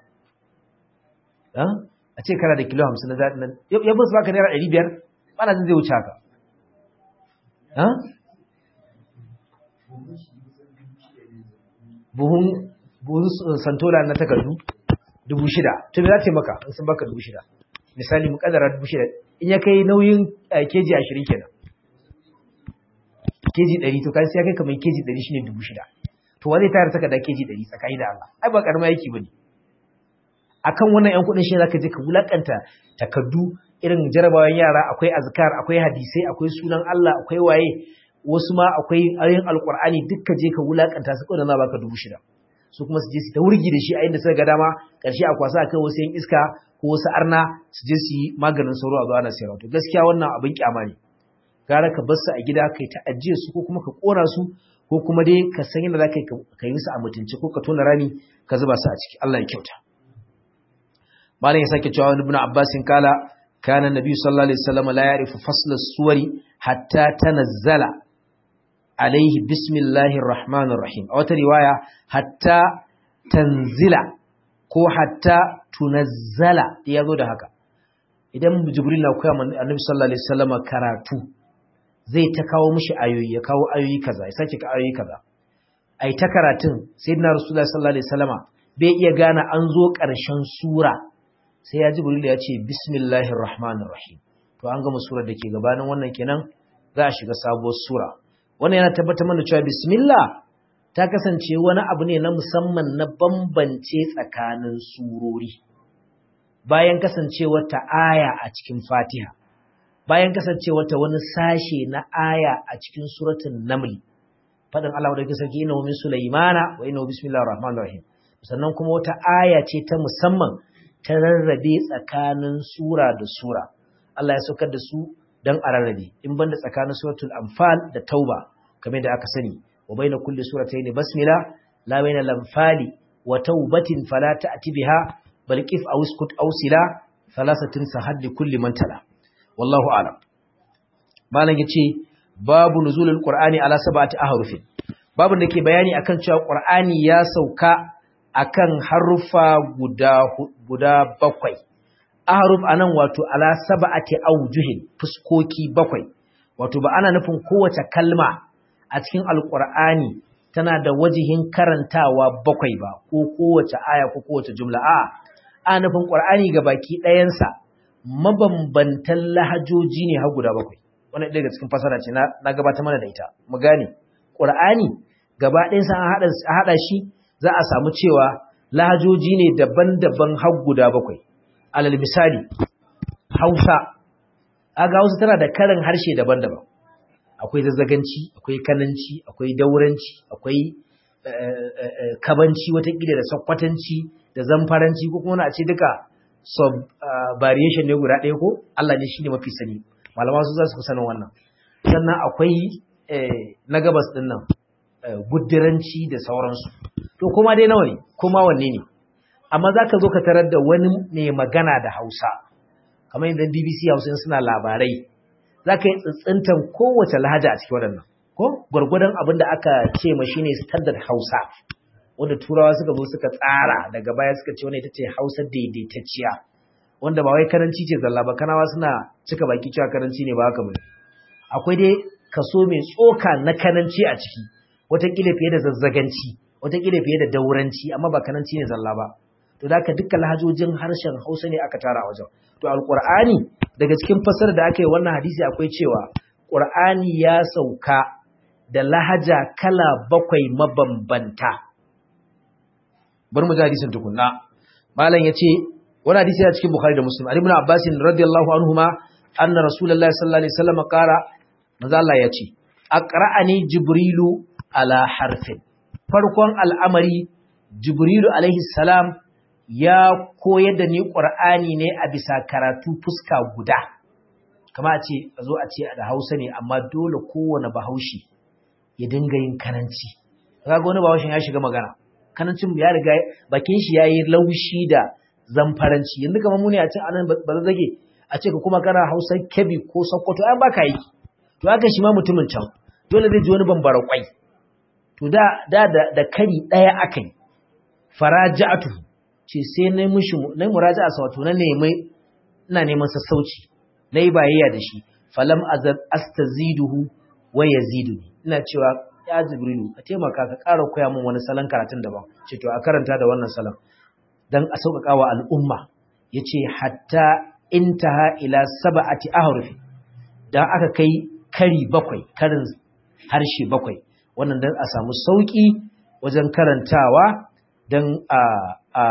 a ce kana da kilo hamsin na zaɗi nan ya bin su baka naira ɗari biyar bana zan zai wuce haka buhun santola na takardu dubu shida to me za ta yi maka in sun baka dubu shida misali mu kadara dubu shida in ya kai nauyin keji ashirin kenan keji ɗari to kai sai ya kai kamar keji ɗari shine dubu shida to wani tayar takarda keji ɗari tsakani da Allah ai ba ƙarama yake ba ne akan wannan ƴan kuɗin shi zaka je ka wulakanta takaddu irin jarabawan yara akwai azkar akwai hadisai akwai sunan Allah akwai waye wasu ma akwai ayoyin alkur'ani dukka je ka wulakanta su kawai na baka dubu shida su kuma su je su ta wurgi da shi a inda suka ga dama ƙarshe a kwasa akai wasu yan iska ko wasu arna su je su yi maganin sauro a zuwa ana sayarwa to gaskiya wannan abin kyama ne gara ka bar su a gida kai ta ajiye su ko kuma ka kora su ko kuma dai ka san yadda za ka yi su a mutunci ko ka tona rami ka zuba su a ciki Allah ya kyauta malam ya sake cewa ibn Abbas kala kana nabi sallallahu alaihi wasallam la ya'rifu fasl as-suwari hatta tanazzala alaihi bismillahir rahmanir rahim a wata riwaya hatta tanzila ko hatta tunazzala ya zo da haka idan jibril na koya annabi sallallahu alaihi wasallam karatu zai ta kawo mishi ayoyi ya kawo ayoyi kaza ya sake ka ayoyi kaza ai ta karatun sayyidina rasulullahi sallallahu alaihi wasallama bai iya gane an zo ƙarshen sura sai ya jibril ya ce bismillahir rahmanir rahim to an gama surar da ke gabanin wannan kenan za a shiga sabuwar sura wannan yana tabbatar mana cewa bismillah ta kasance wani abu ne na musamman na bambance tsakanin surori bayan kasancewar ta aya a cikin fatiha bayan kasancewar ta wani sashe na aya a cikin suratul naml faɗin Allah da kisa ki inna min sulaimana wa inna bismillahir rahmanir rahim sannan kuma wata aya ce ta musamman ta rarrabe tsakanin sura da sura Allah ya saukar da su dan a rarrabe in banda tsakanin suratul anfal da tauba kamar da aka sani wa baina kulli suratayn basmila la baina lamfali wa taubatin fala ta'ti biha bal qif aw iskut aw sila thalathatin sahad li kulli man tala wallahu a'lam malam yace babu nuzulul qur'ani ala sab'ati ahrufin babun da ke bayani akan cewa qur'ani ya sauka akan harufa guda guda bakwai ahruf anan wato ala sab'ati awjuhin fuskoki bakwai wato ba ana nufin kowace kalma a cikin alqur'ani tana da wajihin karantawa bakwai ba ko kowace aya ko kowace jumla a ana nufin qur'ani ga baki ɗayansa mabambantan lahajoji ne har guda bakwai wannan daga cikin fasara ce na gabata mana da ita mu gane qur'ani gaba ɗayansa an haɗa shi za a samu cewa lahajoji ne daban-daban har guda bakwai alal misali hausa aga hausa tana da karin harshe daban-daban akwai zazzaganci akwai kananci akwai dauranci akwai kabanci watakila da sakwatanci da zamfaranci ko kuma a ce duka sub variation ne guda ɗaya ko Allah ne shine mafi sani malama su za su sanin wannan sannan akwai na gabas ɗin nan guddiranci da sauransu to kuma dai nawa ne kuma wanne ne amma za ka zo ka tarar da wani mai magana da hausa kamar yadda bbc hausa suna labarai za ka yi tsintsintan kowace lahaja a cikin waɗannan ko gwargwadon abin da aka ce ma shine standard hausa wanda turawa suka zo suka tsara daga baya suka ce wani ita ce hausa daidaitacciya wanda ba wai karanci ce zalla ba kanawa suna cika baki cewa karanci ne ba haka bane akwai dai kaso mai tsoka na kananci a ciki watakila fiye da zazzaganci watakila fiye da dauranci amma ba kananci ne zalla ba to da dukkan lahajojin harshen hausa ne aka tara a wajen to alqur'ani daga cikin fasar da aka yi wannan hadisi akwai cewa qur'ani ya sauka da lahaja kala bakwai mabambanta bari mu ji hadisin tukunna malam yace wani hadisi ya cikin bukhari da muslim ali ibn abbas radiyallahu anhuma anna rasulullahi sallallahu alaihi wasallam qala manzo Allah yace aqra'ani jibrilu ala harfin farkon al'amari jibrilu alaihi salam ya koyar da ni qur'ani ne a bisa karatu fuska guda kama a ce a zo a ce da hausa ne amma dole kowane bahaushe ya dinga yin kananci kaga wani bahaushen ya shiga magana kanancin ya riga bakin shi yayi laushi da zamfaranci yanzu kamar mu ne a ce anan ba zage a ce ka kuma kana hausa kebi ko sokoto ai baka yi to haka shi ma mutumin can dole zai ji wani bambara kwai to da da da kari daya akai faraja'atu ce sai nayi mushi nayi muraja'a sa wato na nemi ina neman sassauci nayi bayayya da shi falam azab astaziduhu wa yaziduni ina cewa ya jibrilu ka taimaka ka ƙara koya min wani salon karatun daban ce to a karanta da wannan salon dan a sauƙaƙa wa al'umma yace hatta intaha ila sab'ati ahruf dan aka kai kari bakwai karin harshe bakwai wannan dan a samu sauki wajen karantawa dan a a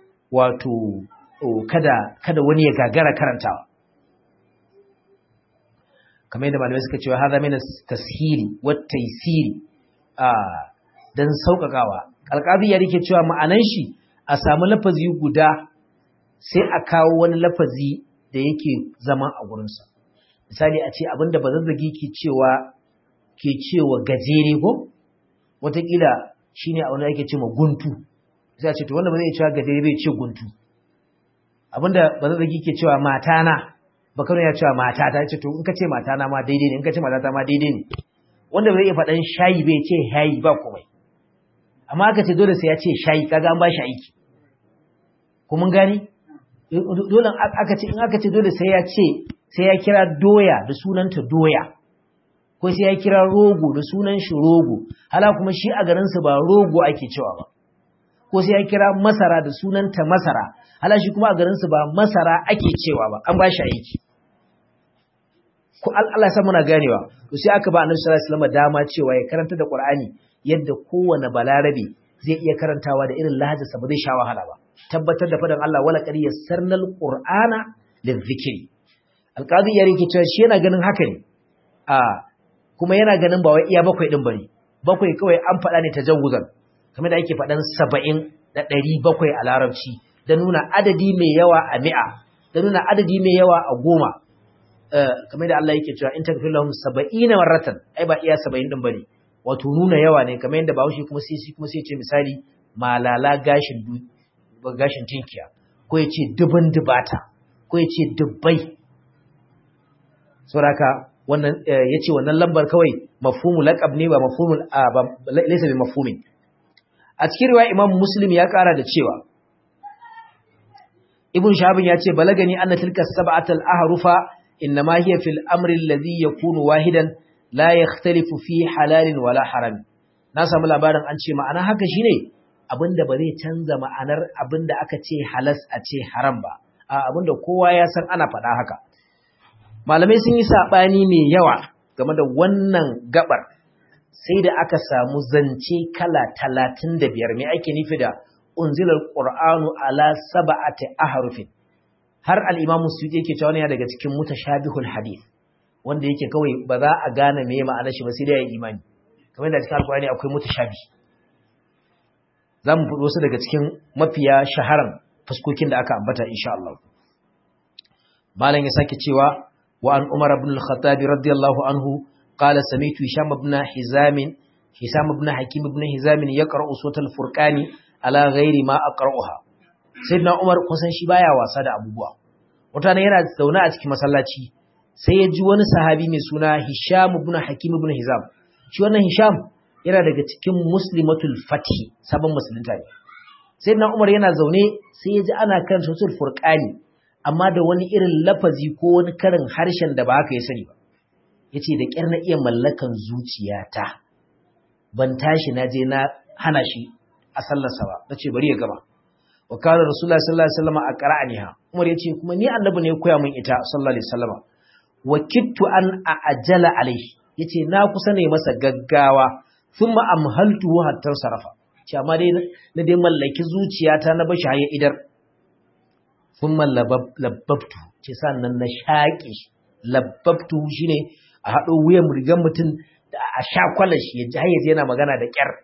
wato kada kada wani ya gagara karantawa kamar yadda malamai suka cewa hadha min tashili wa taysiri a dan saukakawa alqabi ya rike cewa ma'anan shi a samu lafazi guda sai a kawo wani lafazi da yake zama a gurinsa misali a ce abinda bazazzagi ke cewa ke cewa gajere ko watakila shine a wani ake cewa guntu sai a ce to wanda ba zai cewa gajere bai ce guntu abinda bazazzagi ke cewa matana bakano ya cewa matata ce to in ka ce matana ma daidai ne in ka ce matata ma daidai ne wanda bai iya faɗan shayi bai ce hayi ba komai amma aka ce dole sai ya ce shayi kaga an ba shi aiki kuma gani dole aka ce in aka ce dole sai ya ce sai ya kira doya da sunanta doya ko sai ya kira rogo da sunan shi rogo hala kuma shi a garin su ba rogo ake cewa ba ko sai ya kira masara da sunanta masara hala shi kuma a garin su ba masara ake cewa ba an ba shi aiki ko Allah ya san muna ganewa to sai aka ba Annabi sallallahu alaihi wasallam dama cewa ya karanta da Qur'ani yadda kowane balarabe zai iya karantawa da irin lahajarsa ba zai sha wahala ba tabbatar da fadan Allah wala qad yassarnal qur'ana lidhikri alqadi ya rike cewa shi yana ganin haka ne a kuma yana ganin ba wai iya bakwai din bane bakwai kawai an faɗa ne tajawuzan kamar da ake faɗan 70 da 700 a larabci da nuna adadi mai yawa a mi'a da nuna adadi mai yawa a goma kamar da Allah yake cewa in takfir lahum 70 marratan ai ba iya 70 din bane wato nuna yawa ne kamar yadda Bahaushe kuma sai kuma sai ce misali malala gashin gashin tinkiya ko ya ce dubin dubata ko ya ce dubbai sauraka wannan ya ce wannan lambar kawai mafhumu laqab ne ba mafhumul laysa bi mafhumin a cikin riwaya Imam Muslim ya kara da cewa Ibn Shahabin ya ce balagani anna tilka sab'atal ahrufa inma hiya fil amri alladhi yakunu wahidan la yakhtalifu fi halalin wala haram na samu labarin an ce ma'ana haka shine abinda ba zai canza ma'anar abinda aka ce halas a ce haram ba a abinda kowa ya san ana faɗa haka malamai sun yi saɓani mai yawa game da wannan gabar sai da aka samu zance kala talatin da biyar mai ake nufi da unzilar ƙur'anu ala saba'ati aharufin har al'imamu su yake cewa ne daga cikin mutashabihul hadith wanda yake kawai ba za a gane me ma'anar shi ba sai da ya imani kamar da cikin alƙur'ani akwai mutashabi za mu fudo su daga cikin mafiya shaharan fuskokin da aka ambata insha Allah malam ya sake cewa wa an umar ibn al-khattab radiyallahu anhu qala sami'tu hisham ibn hizam hisham ibn hakim ibn hizam yaqra'u suratul furqani ala ghairi ma aqra'uha sayyidina umar kusan shi baya wasa da abubuwa wata yana zaune a cikin masallaci sai ya ji wani sahabi mai suna hisham ibn hakim ibn hizam shi wannan hisham yana daga cikin muslimatul fathi sabon musulunta ne sai na umar yana zaune sai ya ji ana kan sosul furqani amma da wani irin lafazi ko wani karin harshen da ba haka ya sani ba yace da kyar na iya mallakan zuciyata ban tashi na je na hana shi a sallarsa ba nace bari ya gama wa kana rasulullahi sallallahu alaihi wasallam a qara'aniha umar yace kuma ni annabi ne ya koya min ita sallallahu alaihi wasallam wa kittu an ajala alaihi yace na kusa ne masa gaggawa thumma amhaltuhu hatta sarafa ce amma dai na dai mallaki zuciyata na bashi haye idar thumma labbabtu ce sannan na shaƙi labbabtu shine a haɗo wuyan rigan mutum da a sha shi ya ji hayyace yana magana da ƙyar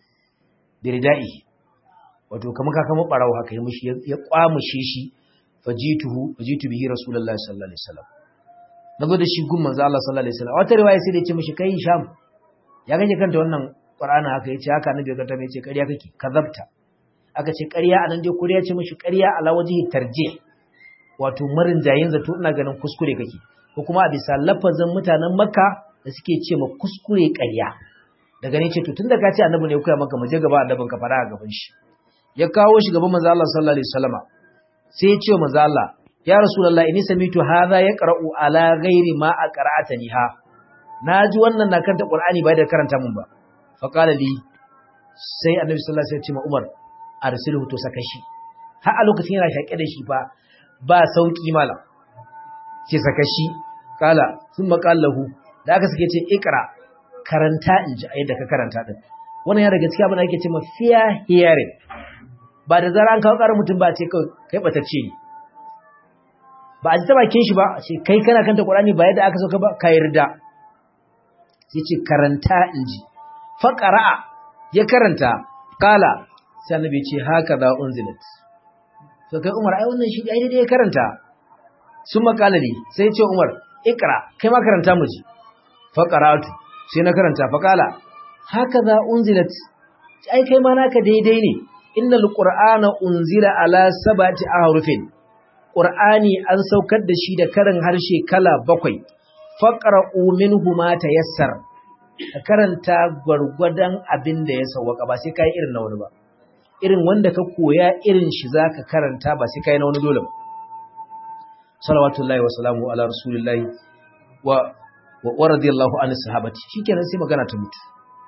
biridai wato kamar ka kama ɓarawo haka ya mishi ya kwamushe shi fajituhu fajitu bihi rasulullahi sallallahu alaihi wasallam nazo da shi gun manzo Allah sallallahu alaihi wasallam wata riwaya sai da ya ce mishi kai sham ya gaje kanta wannan Qur'ani haka yace haka annabi ga ta yace ƙarya kake kazabta aka ce ƙarya anan dai kuriya ce mishi ƙarya ala wajhi tarjih wato marin jayin zato ina ganin kuskure kake ko kuma a bisa lafazin mutanen Makka da suke ce ma kuskure ƙarya daga ne ce to tunda ka ce annabi ne ya koya maka mu je gaba annabin ka fara a gaban shi ya kawo shi gaban manzo Allah sallallahu alaihi wasallama sai ya ce manzo Allah ya rasulullah inni samitu hadha yaqra'u ala ghairi ma aqra'atani ha naji wannan na karanta qur'ani bai da karanta mun ba fa qala li sai annabi sallallahu alaihi wasallam ya ce ma Umar arsilhu to saka shi har a lokacin yana shaƙe da shi ba ba sauki malam ce saka shi kala thumma qallahu da aka sake ce ikra karanta in ji yadda ka karanta din wannan ya daga cikin abin da ake ce ma fair hearing ba da zara an kawo ƙarar mutum ba ce kai batacce ne ba a ji ta bakin shi ba a ce kai kana kanta Qur'ani ba yadda aka sauka ba ka yarda sai ce karanta inji fa qara'a ya karanta qala sai annabi ya ce haka za unzilat to kai Umar ai wannan shi ai dai ya karanta sun makala ne sai ya ce Umar ikra kai ma karanta mu ji fa qara'atu sai na karanta fa qala haka za unzilat ai kai ma naka daidai ne innal qur'ana unzila ala sab'ati ahrufin qur'ani an saukar da shi da karin harshe kala bakwai faqra'u minhu ma tayassar ka karanta gwargwadon abin da ya sauwaka ba sai kai irin na wani ba irin wanda ka koya irin shi zaka karanta ba sai kai na wani dole ba salawatullahi wa salamu ala rasulillahi wa wa radiyallahu anhu sahabati shikenan sai magana ta mutu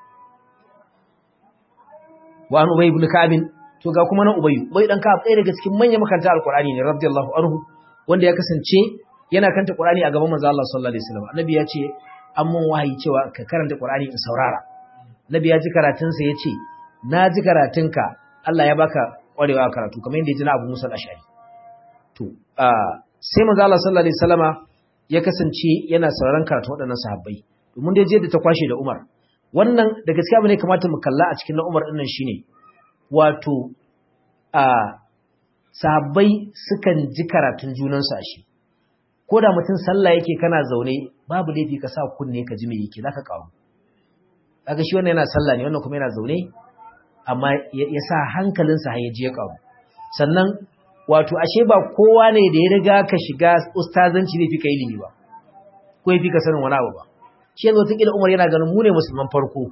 wa an ubay ibn ka'ab to ga kuma na ubay ubay dan ka'ab ɗaya daga cikin manyan makaranta alqur'ani ne radiyallahu anhu wanda ya kasance yana kanta qur'ani a gaban manzo Allah sallallahu alaihi wasallam annabi ya ce an mun wahayi cewa ka karanta qur'ani in saurara annabi ya ji karatun sa yace na ji karatunka Allah ya baka kwarewa karatu kamar yadda ya ji na Abu Musa al-Ash'ari to sai manzo Allah sallallahu alaihi wasallama ya kasance yana sauraron karatu waɗannan sahabbai domin dai je da ta kwashe da Umar wannan da gaskiya bane kamata mu kalla a cikin na Umar dinnan shine wato a sahabbai sukan ji karatun junansu a shi ko da mutum sallah yake kana zaune babu laifi ka sa kunne ka ji me yake zaka kawo kaga shi wannan yana sallah ne wannan kuma yana zaune amma ya sa hankalinsa har ya je kawo sannan wato ashe ba kowa ne da ya riga ka shiga ustazanci ne fi ka ilimi ba ko ya fi ka sanin wani abu ba shi yanzu wata umar yana ganin mu ne musulman farko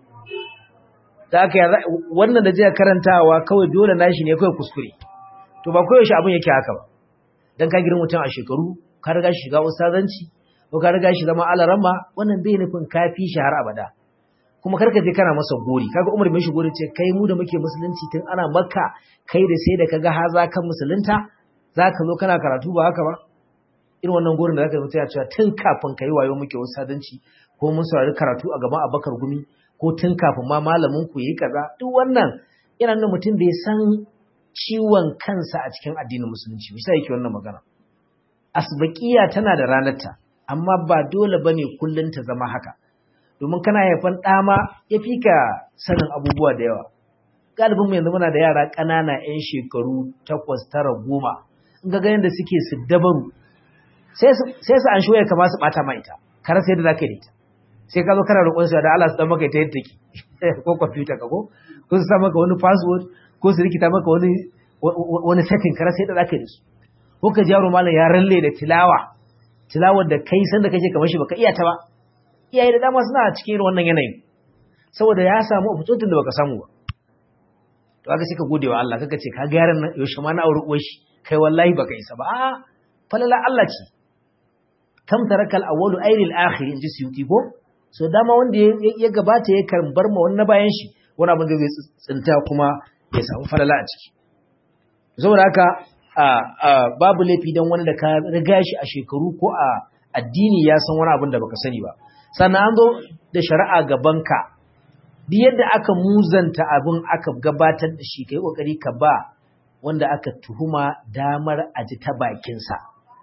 da aka wannan da jiya karantawa kawai dole nashi ne kawai kuskure to ba koyaushe abin yake haka ba dan ka girma mutum a shekaru ka riga shi shiga ustazanci ko ka riga shi zama alaramma wannan bai nufin ka fi shi har abada kuma karka je kana masa gori kaga Umar mai shi gori ce kai mu da muke musulunci tun ana makka kai da sai da kaga ha za ka musulunta zaka zo kana karatu ba haka ba irin wannan gorin da zaka mutu ya cewa tun kafin kai wayo muke ustazanci ko mun saurari karatu a gaban Abubakar Gumi ko tun kafin ma malamin ku yi kaza duk wannan yana nuna mutum bai san ciwon kansa a cikin addinin musulunci bisa yake wannan magana asbaqiya tana da ranarta amma ba dole bane kullun ta zama haka domin kana haifan dama yafi ka sanin abubuwa da yawa galibin mu yanzu muna da yara ƙanana 'yan shekaru 8 9 10 in ga ganin da suke su dabaru sai su sai su an shoye kamar su bata ma ita kar sai da zaka yi ita sai ka zo kana roƙon su da Allah su dan maka ita yadda take ko computer ka ko ko su sa maka wani password ko su rikita maka wani wani setting kar sai da zaka yi su ko ka ji yaro malam ya ralle da tilawa tilawar da kai san da kake kamar shi baka iya ta ba iyaye da dama suna cikin irin wannan yanayin saboda ya samu opportunity da baka samu ba to kaga sai ka gode wa Allah kaga ce ka ga yaran nan yaushe ma na aure uwar shi kai wallahi baka isa ba a falala Allah ce kam tarakal awwalu ayril akhir inji suyuti ko so dama wanda ya gabata ya kan bar ma wannan bayan shi wani abin da zai tsinta kuma ya samu falala a ciki saboda haka babu laifi don wani da ka riga shi a shekaru ko a addini ya san wani abin da baka sani ba sannan an zo da shari'a gabanka duk yadda aka muzanta abin aka gabatar da shi kai kokari ka ba wanda aka tuhuma damar a ji ta bakinsa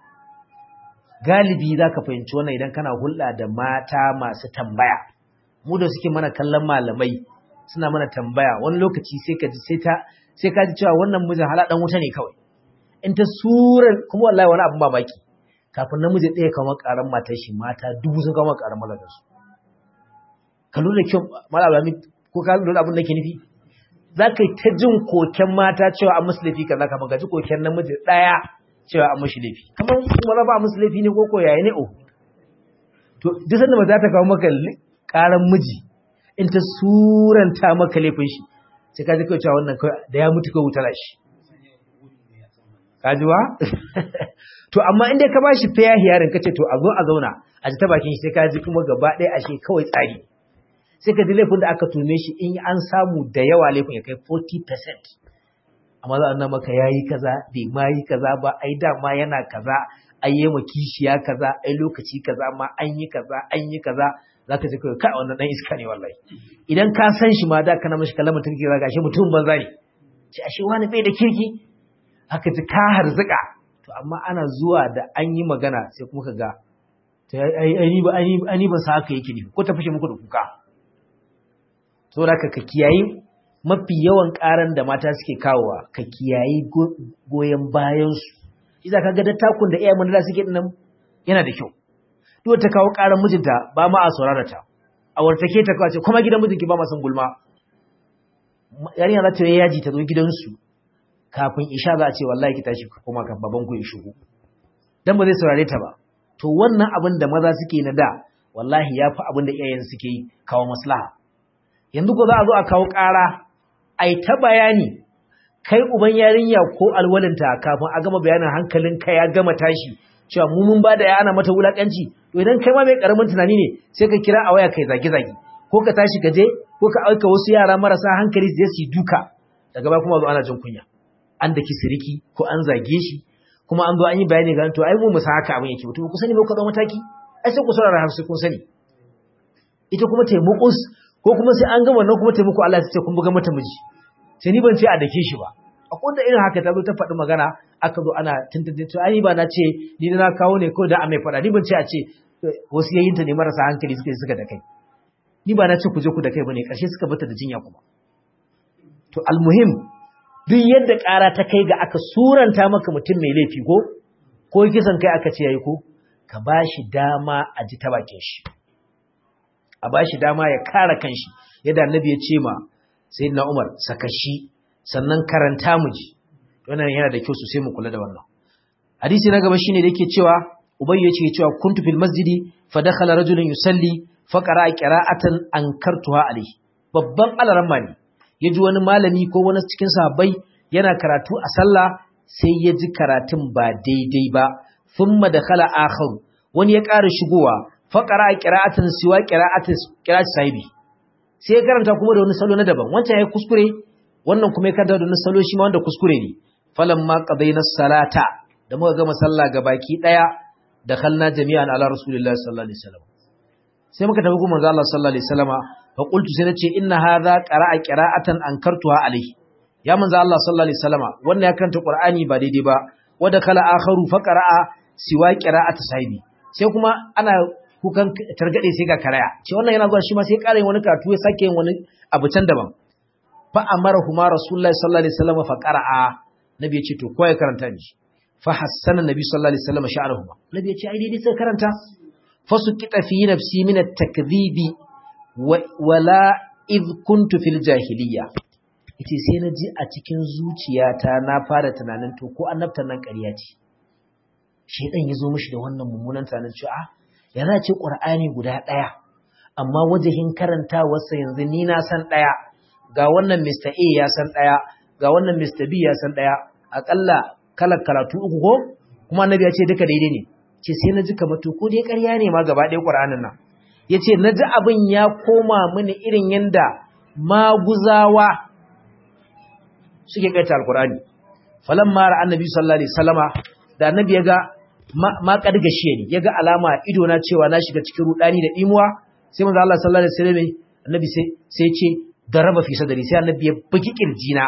galibi za ka fahimci wannan idan kana hulɗa da mata masu tambaya mu da suke mana kallon malamai suna mana tambaya wani lokaci sai ka ji sai ta sai ka ji cewa wannan mijin hala dan wuta ne kawai in ta surar kuma wallahi wani abin mamaki kafin namiji ɗaya kawo ƙaran matar shi mata dubu sun kawo ƙaran mazajen su ka lura kyau malalami ko ka lura abin da ke nufi za ka yi ta jin koken mata cewa an musu laifi kaza kafin ka ji koken namiji ɗaya cewa an mashi laifi kamar kuma za ba musu laifi ne ko ko yaya ne o to duk sanda ba za ta kawo maka ƙaran miji in ta suranta maka laifin shi sai ka ji kawai cewa wannan da ya mutu ka wutar shi kajuwa to amma inda ka bashi fair hearing kace to a zo a zauna a ji ta bakin shi sai ka ji kuma gaba ɗaya ashe kawai tsari sai ka ji laifin da aka tume shi in an samu da yawa laifin ya kai 40% amma za a nuna maka yayi kaza bai ma yi kaza ba ai dama yana kaza ai yi ma kishiya kaza ai lokaci kaza ma an yi kaza an yi kaza zaka ji kai kai wannan dan iska ne wallahi idan ka san shi ma da kana mishi kalamin turki zaka shi mutum banza ne ce ashe wani bai da kirki haka ji ka harzuka to amma ana zuwa da an yi magana sai kuma ka ga ai ba sa haka yake nufi ko ta fashe muku da kuka saboda ka ka kiyayi mafi yawan karan da mata suke kawowa ka kiyayi goyon bayansu idan ka ga dattakun da iyayen manala suke dinnan yana da kyau duk ta kawo karan mijinta ba ma a saurara ta a wartake ta kawace kuma gidan mijinki ba ma san gulma yarinya za ta yi yaji ta zo gidansu kafin isha za a ce wallahi ki tashi kuma kan baban ku ya shigo dan ba zai saurare ta ba to wannan abin da maza suke na da wallahi yafi abin da iyayen suke yi kawo maslaha yanzu ko za a zo a kawo ƙara ai ta bayani kai uban yarinya ko alwalinta kafin a gama bayanin hankalin ka ya gama tashi cewa mu mun ba da ya ana mata wulakanci to idan kai ma mai karamin tunani ne sai ka kira a waya kai zage zage ko ka tashi ka je ko ka aika wasu yara marasa hankali su je su duka daga baya kuma zo ana jin kunya an daki siriki ko an zage shi kuma an zo an yi bayani ga to ai mu musa haka abin yake to ku sani ba ku da mataki ai sai ku saurara har sai kun sani ita kuma taimakon ko kuma sai an ga wannan kuma taimako Allah ya ce kun buga mata miji sai ni ban ce a dake shi ba akwai da irin haka ta zo ta faɗi magana aka zo ana tuntun to ai ba na ce ni na kawo ne ko da a mai faɗa ni ban ce a ce wasu yayinta ne marasa hankali suka suka da kai ni ba na ce ku je ku da kai bane karshe suka bata da jinya kuma to almuhim duk yadda ƙara ta kai ga aka suranta maka mutum mai laifi ko ko kisan kai aka ce yayi ko ka bashi dama a ji ta bakin shi a bashi dama ya kare kanshi yadda annabi ya ce ma sayyidina Umar saka shi sannan karanta mu ji wannan yana da kyau sosai mu kula da wannan hadisi na gaba shine da yake cewa ubayy ya ce cewa kuntu fil masjidi fa dakhala rajulun yusalli fa qara'a qira'atan ankartuha alayhi babban alaramma ne yaji wani malami ko wani cikin sahabbai yana karatu a sallah sai ya ji karatun ba daidai ba thumma dakhala akhar wani ya ƙara shigowa fa qara'a qira'atan siwa qira'atin qira'at sahibi sai ya karanta kuma da wani salo na daban wancan ya kuskure wannan kuma ya karanta da wani salo shi ma wanda kuskure ne falamma qadaina salata da muka gama sallah baki daya dakhalna jami'an ala rasulillahi sallallahu alaihi wasallam sai muka tafi kuma manzo Allah sallallahu alaihi wasallama fa qultu sai nace inna hadha qara'a qira'atan ankartuha alaihi ya manzo Allah sallallahu alaihi wasallama wannan ya karanta qur'ani ba daidai ba wanda kala akharu fa qara'a siwa qira'ati sahibi sai kuma ana kukan targade sai ga karaya ce wannan yana zuwa shi ma sai ƙara yin wani karatu ya sake yin wani abu can daban fa amara huma rasulullahi sallallahu alaihi wasallam fa qara'a nabi ya ce to ko ya karanta ni fa hassana nabi sallallahu alaihi wasallam sha'anuhuma nabi ya ce ai dai sai karanta fa suqita fi nafsi min at-takdhibi wala id kuntu fil jahiliyya yace sai na ji a cikin zuciyata na fara tunanin to ko annabtan nan ƙarya ce shedan yazo mishi da wannan mummunan tunanin cewa ah ya za ce ƙur'ani guda ɗaya amma wajahin karantawarsa yanzu ni na san ɗaya ga wannan Mr. A ya san ɗaya ga wannan Mr. B ya san ɗaya aƙalla kalar karatu uku ko kuma annabi ya ce duka daidai ne ce sai na ji kamar to ko dai ƙarya ne ma gaba ɗaya ƙur'anin nan ya ce na ji abin ya koma mini irin yanda maguzawa suke kaita alƙur'ani falan mara annabi sallallahu alaihi wasallama da annabi ya ga ma kadgashe ni yaga alama ido na cewa na shiga cikin rudani da dimuwa sai manzo Allah sallallahu alaihi wasallam annabi sai sai ce daraba fi sadari sai annabi ya buki kirjina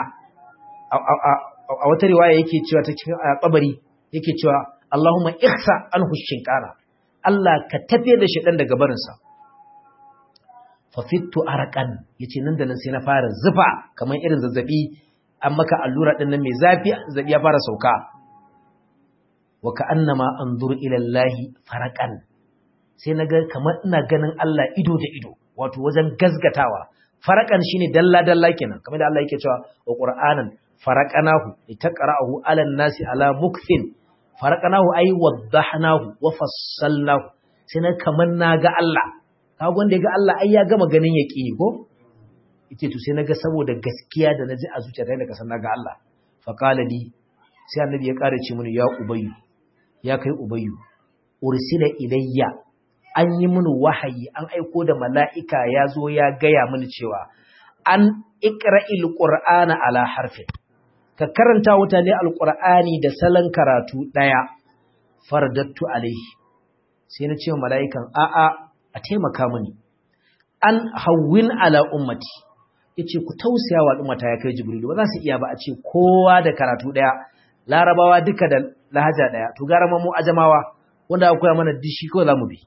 a wata riwaya yake cewa ta cikin kabari yake cewa Allahumma ihsa anhu shinkara Allah ka tafiye da shi dan daga barin sa fa fittu arqan yace nan da nan sai na fara zufa kamar irin zazzabi an maka allura din nan mai zafi zazzabi ya fara sauka wa ka'annama anzuru ila Allah faraqan sai naga kamar ina ganin Allah ido da ido wato wajen gazgatawa faraqan shine dalla dalla kenan kamar da Allah yake cewa wa qur'anan faraqanahu litaqra'ahu 'ala an-nasi 'ala mukthin faraqanahu ay waddahnahu wa fassalnahu sai naga kamar naga Allah kaga wanda ya ga Allah ai ya gama ganin yaqini ko ite to sai naga saboda gaskiya da naji a zuciyata da kasan naga Allah fa qala li sai annabi ya ƙara ce mini ya ubayyu ya kai ubayyu ursila ilayya an yi mini wahayi an aiko da mala'ika ya zo ya gaya mini cewa an ikra'il qur'ana ala harfin ka karanta mutane alqur'ani da salon karatu daya fardattu alaihi sai na ce mala'ikan a'a a taimaka mini an hawwin ala ummati yace ku tausaya wa al'ummata ya kai jibrilu ba za su iya ba a ce kowa da karatu daya larabawa duka da lahaja daya to gara mu ajamawa wanda aka koya mana dishi ko zamu bi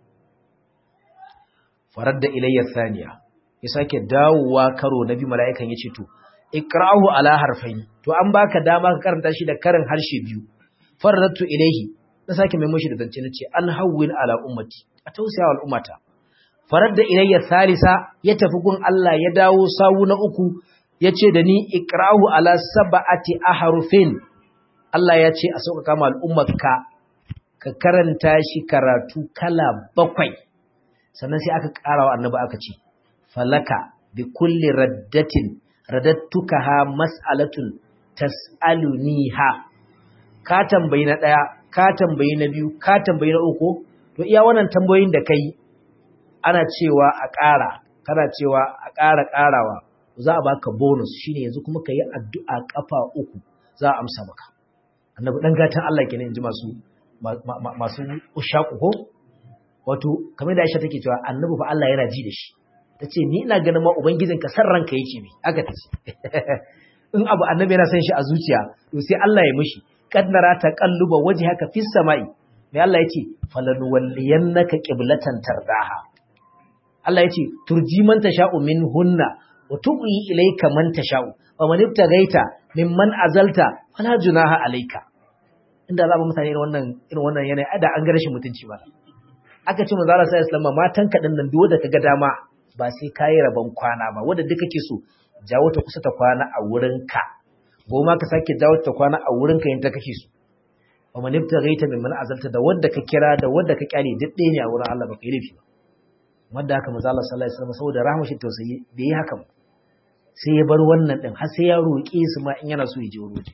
farar da ilayya thaniya ya sake dawowa karo na bi mala'ikan yace to ikra'uhu ala harfayn to an baka dama ka karanta shi da karin harshe biyu faradtu ilayhi na sake mai mushi da zance nace an hawwin ala ummati a tausaya wal ummata farar da ilayya salisa ya tafi gun Allah ya dawo sawu na uku yace da ni ikra'uhu ala sab'ati ahrufin Allah ya ce a sauƙaƙa ma al'ummarka ka karanta shi karatu kala bakwai sannan sai aka ƙara wa annabi aka ce falaka bi kulli raddatin radattukaha mas'alatun tas'aluniha ka tambayi na ɗaya ka tambayi na biyu ka tambayi na uku to iya wannan tambayoyin da kai ana cewa a ƙara kana cewa a ƙara ƙarawa za a baka bonus shine yanzu kuma ka yi addu'a ƙafa uku za a amsa maka annabi dan gatan Allah kenan inji masu masu ushaku ko wato kamar da Aisha take cewa annabi fa Allah yana ji da shi tace ni ina ganin ma ubangijinka san ranka yake bi aka tace in abu annabi yana son shi a zuciya to sai Allah ya mishi qad nara taqalluba wajhaka fis sama'i mai Allah yace falanuwalliyannaka qiblatan tardaha Allah yace turji man tasha'u minhunna wa tuqi ilayka man tasha'u wa man ibtagaita mimman azalta fala junaha alayka inda za mu mutane irin wannan irin wannan yanayi ada an ga rashin mutunci ba aka ce manzo Allah sallallahu alaihi wasallam matan ka dinnan duk wanda kaga dama ba sai kai rabon kwana ba wanda duk kake so jawo ta kusa ta kwana a wurin ka goma ka sake jawo ta kwana a wurin ka yanda kake so wa man ibtagaita mimman azalta da wanda ka kira da wanda ka kyale duk ɗaya ne a wurin Allah ba kai laifi ba wanda haka manzo Allah sallallahu alaihi wasallam saboda rahmashi tausayi bai yi haka ba sai ya bar wannan din har sai ya roƙe su ma in yana so ya je roje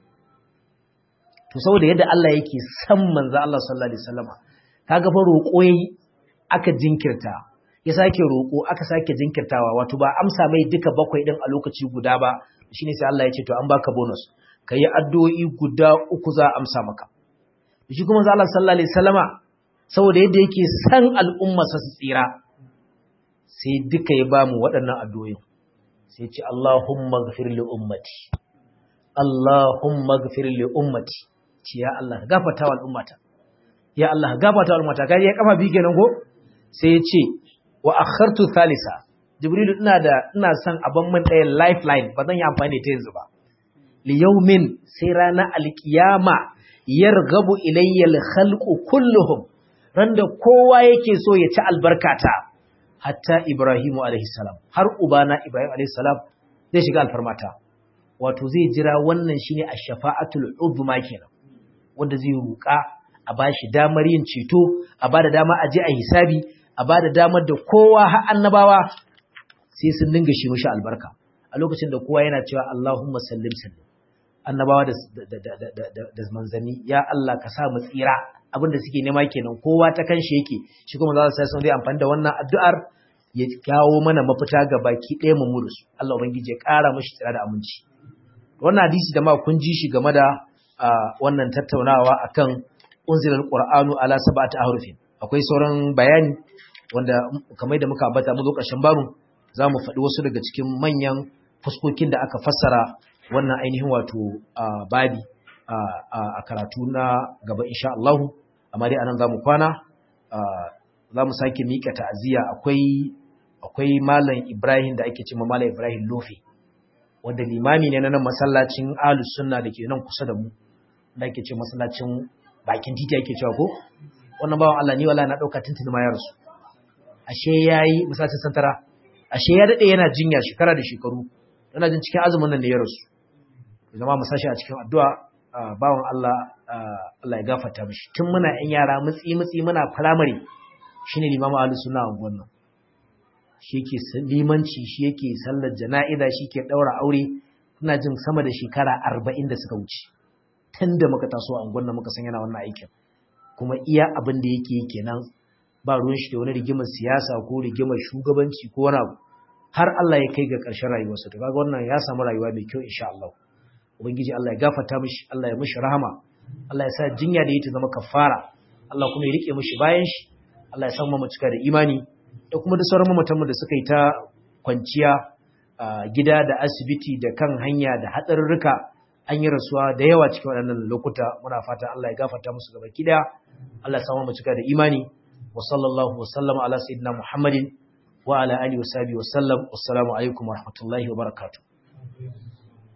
to saboda yadda Allah yake san manzo Allah sallallahu alaihi wasallama kaga fa roƙo yayi aka jinkirta ya sake roƙo aka sake jinkirtawa wato ba amsa mai duka bakwai din a lokaci guda ba shine sai Allah ya ce to an baka bonus kai addu'o'i guda uku za a amsa maka shi kuma manzo Allah sallallahu alaihi wasallama saboda yadda yake san al'umma sa su tsira sai duka ya bamu waɗannan addu'o'in sai ce Allahumma gafir li ummati Allahumma gafir li ummati ce ya Allah gafarta wa al'ummata ya Allah gafarta wa al'ummata kai ya kafa bi kenan go sai ya ce wa akhartu thalitha jibril ina da ina son aban min ɗaya lifeline ba zan yi amfani da ta yanzu ba li yawmin sai rana alkiyama yargabu ilayya al-khalqu kulluhum randa kowa yake so ya ci albarkata hatta Ibrahimu alaihissalam har ubana Ibrahim alaihissalam zai shiga alfarmata wato zai jira wannan shine ash-shafa'atul uzma kenan wanda zai ruka a bashi damar yin ceto a bada dama a je a hisabi a bada damar da kowa har annabawa sai sun dinga shi mishi albarka a lokacin da kowa yana cewa Allahumma sallim sallim annabawa da da manzanni ya Allah ka sa mu tsira abin da suke nema kenan kowa ta kanshi yake shi kuma za su sai sun zai amfani da wannan addu'ar ya kawo mana mafita ga baki ɗaya mu murus Allah ubangiji ya ƙara mashi tsira da aminci wannan hadisi da ma kun ji shi game da wannan tattaunawa akan unzilal qur'anu ala sab'ati ahrufin akwai sauran bayani wanda kamar da muka ambata mu zo ƙarshen babu za mu faɗi wasu daga cikin manyan fuskokin da aka fassara wannan ainihin wato babi a karatu na gaba insha Allah amma dai anan zamu kwana zamu sake mika ta'aziyya akwai akwai malam Ibrahim da ake cewa malam Ibrahim Lofi wanda limami ne na nan masallacin Ahlus Sunna dake nan kusa da mu da ake cewa masallacin bakin titi ake cewa ko wannan bawan Allah ni wala na dauka tuntuni ma ya rasu ashe yayi masallacin santara ashe ya dade yana jinya shekara da shekaru yana jin cikin azumin nan da ya rasu zama mu sashi a cikin addu'a bawan Allah Allah ya gafarta mishi tun muna ƴan yara mutsi mutsi muna firamare shine limamu ahlus sunna a wannan shi yake limanci shi yake sallar jana'iza shi ke daura aure ina jin sama da shekara 40 da suka wuce tunda muka taso a unguwar muka san yana wannan aikin kuma iya abin da yake yi kenan ba ruwan shi da wani rigimar siyasa ko rigimar shugabanci ko wani abu har Allah ya kai ga ƙarshen rayuwarsa to kaga wannan ya samu rayuwa mai kyau insha Allah ubangiji Allah ya gafarta mishi Allah ya mishi rahama Allah ya sa jinya da yake zama kafara Allah kuma ya rike mishi bayan shi Allah ya san mu cika da imani da kuma da sauran mamatanmu da suka yi ta kwanciya gida da asibiti da kan hanya da hatsarurruka an yi rasuwa da yawa cikin waɗannan lokuta muna fata Allah ya gafarta musu gaba ki daya Allah ya samu mu cika da imani wa sallallahu wa sallama ala sayyidina Muhammadin wa ala alihi wa sahbihi wa sallam assalamu alaikum wa rahmatullahi wa barakatuh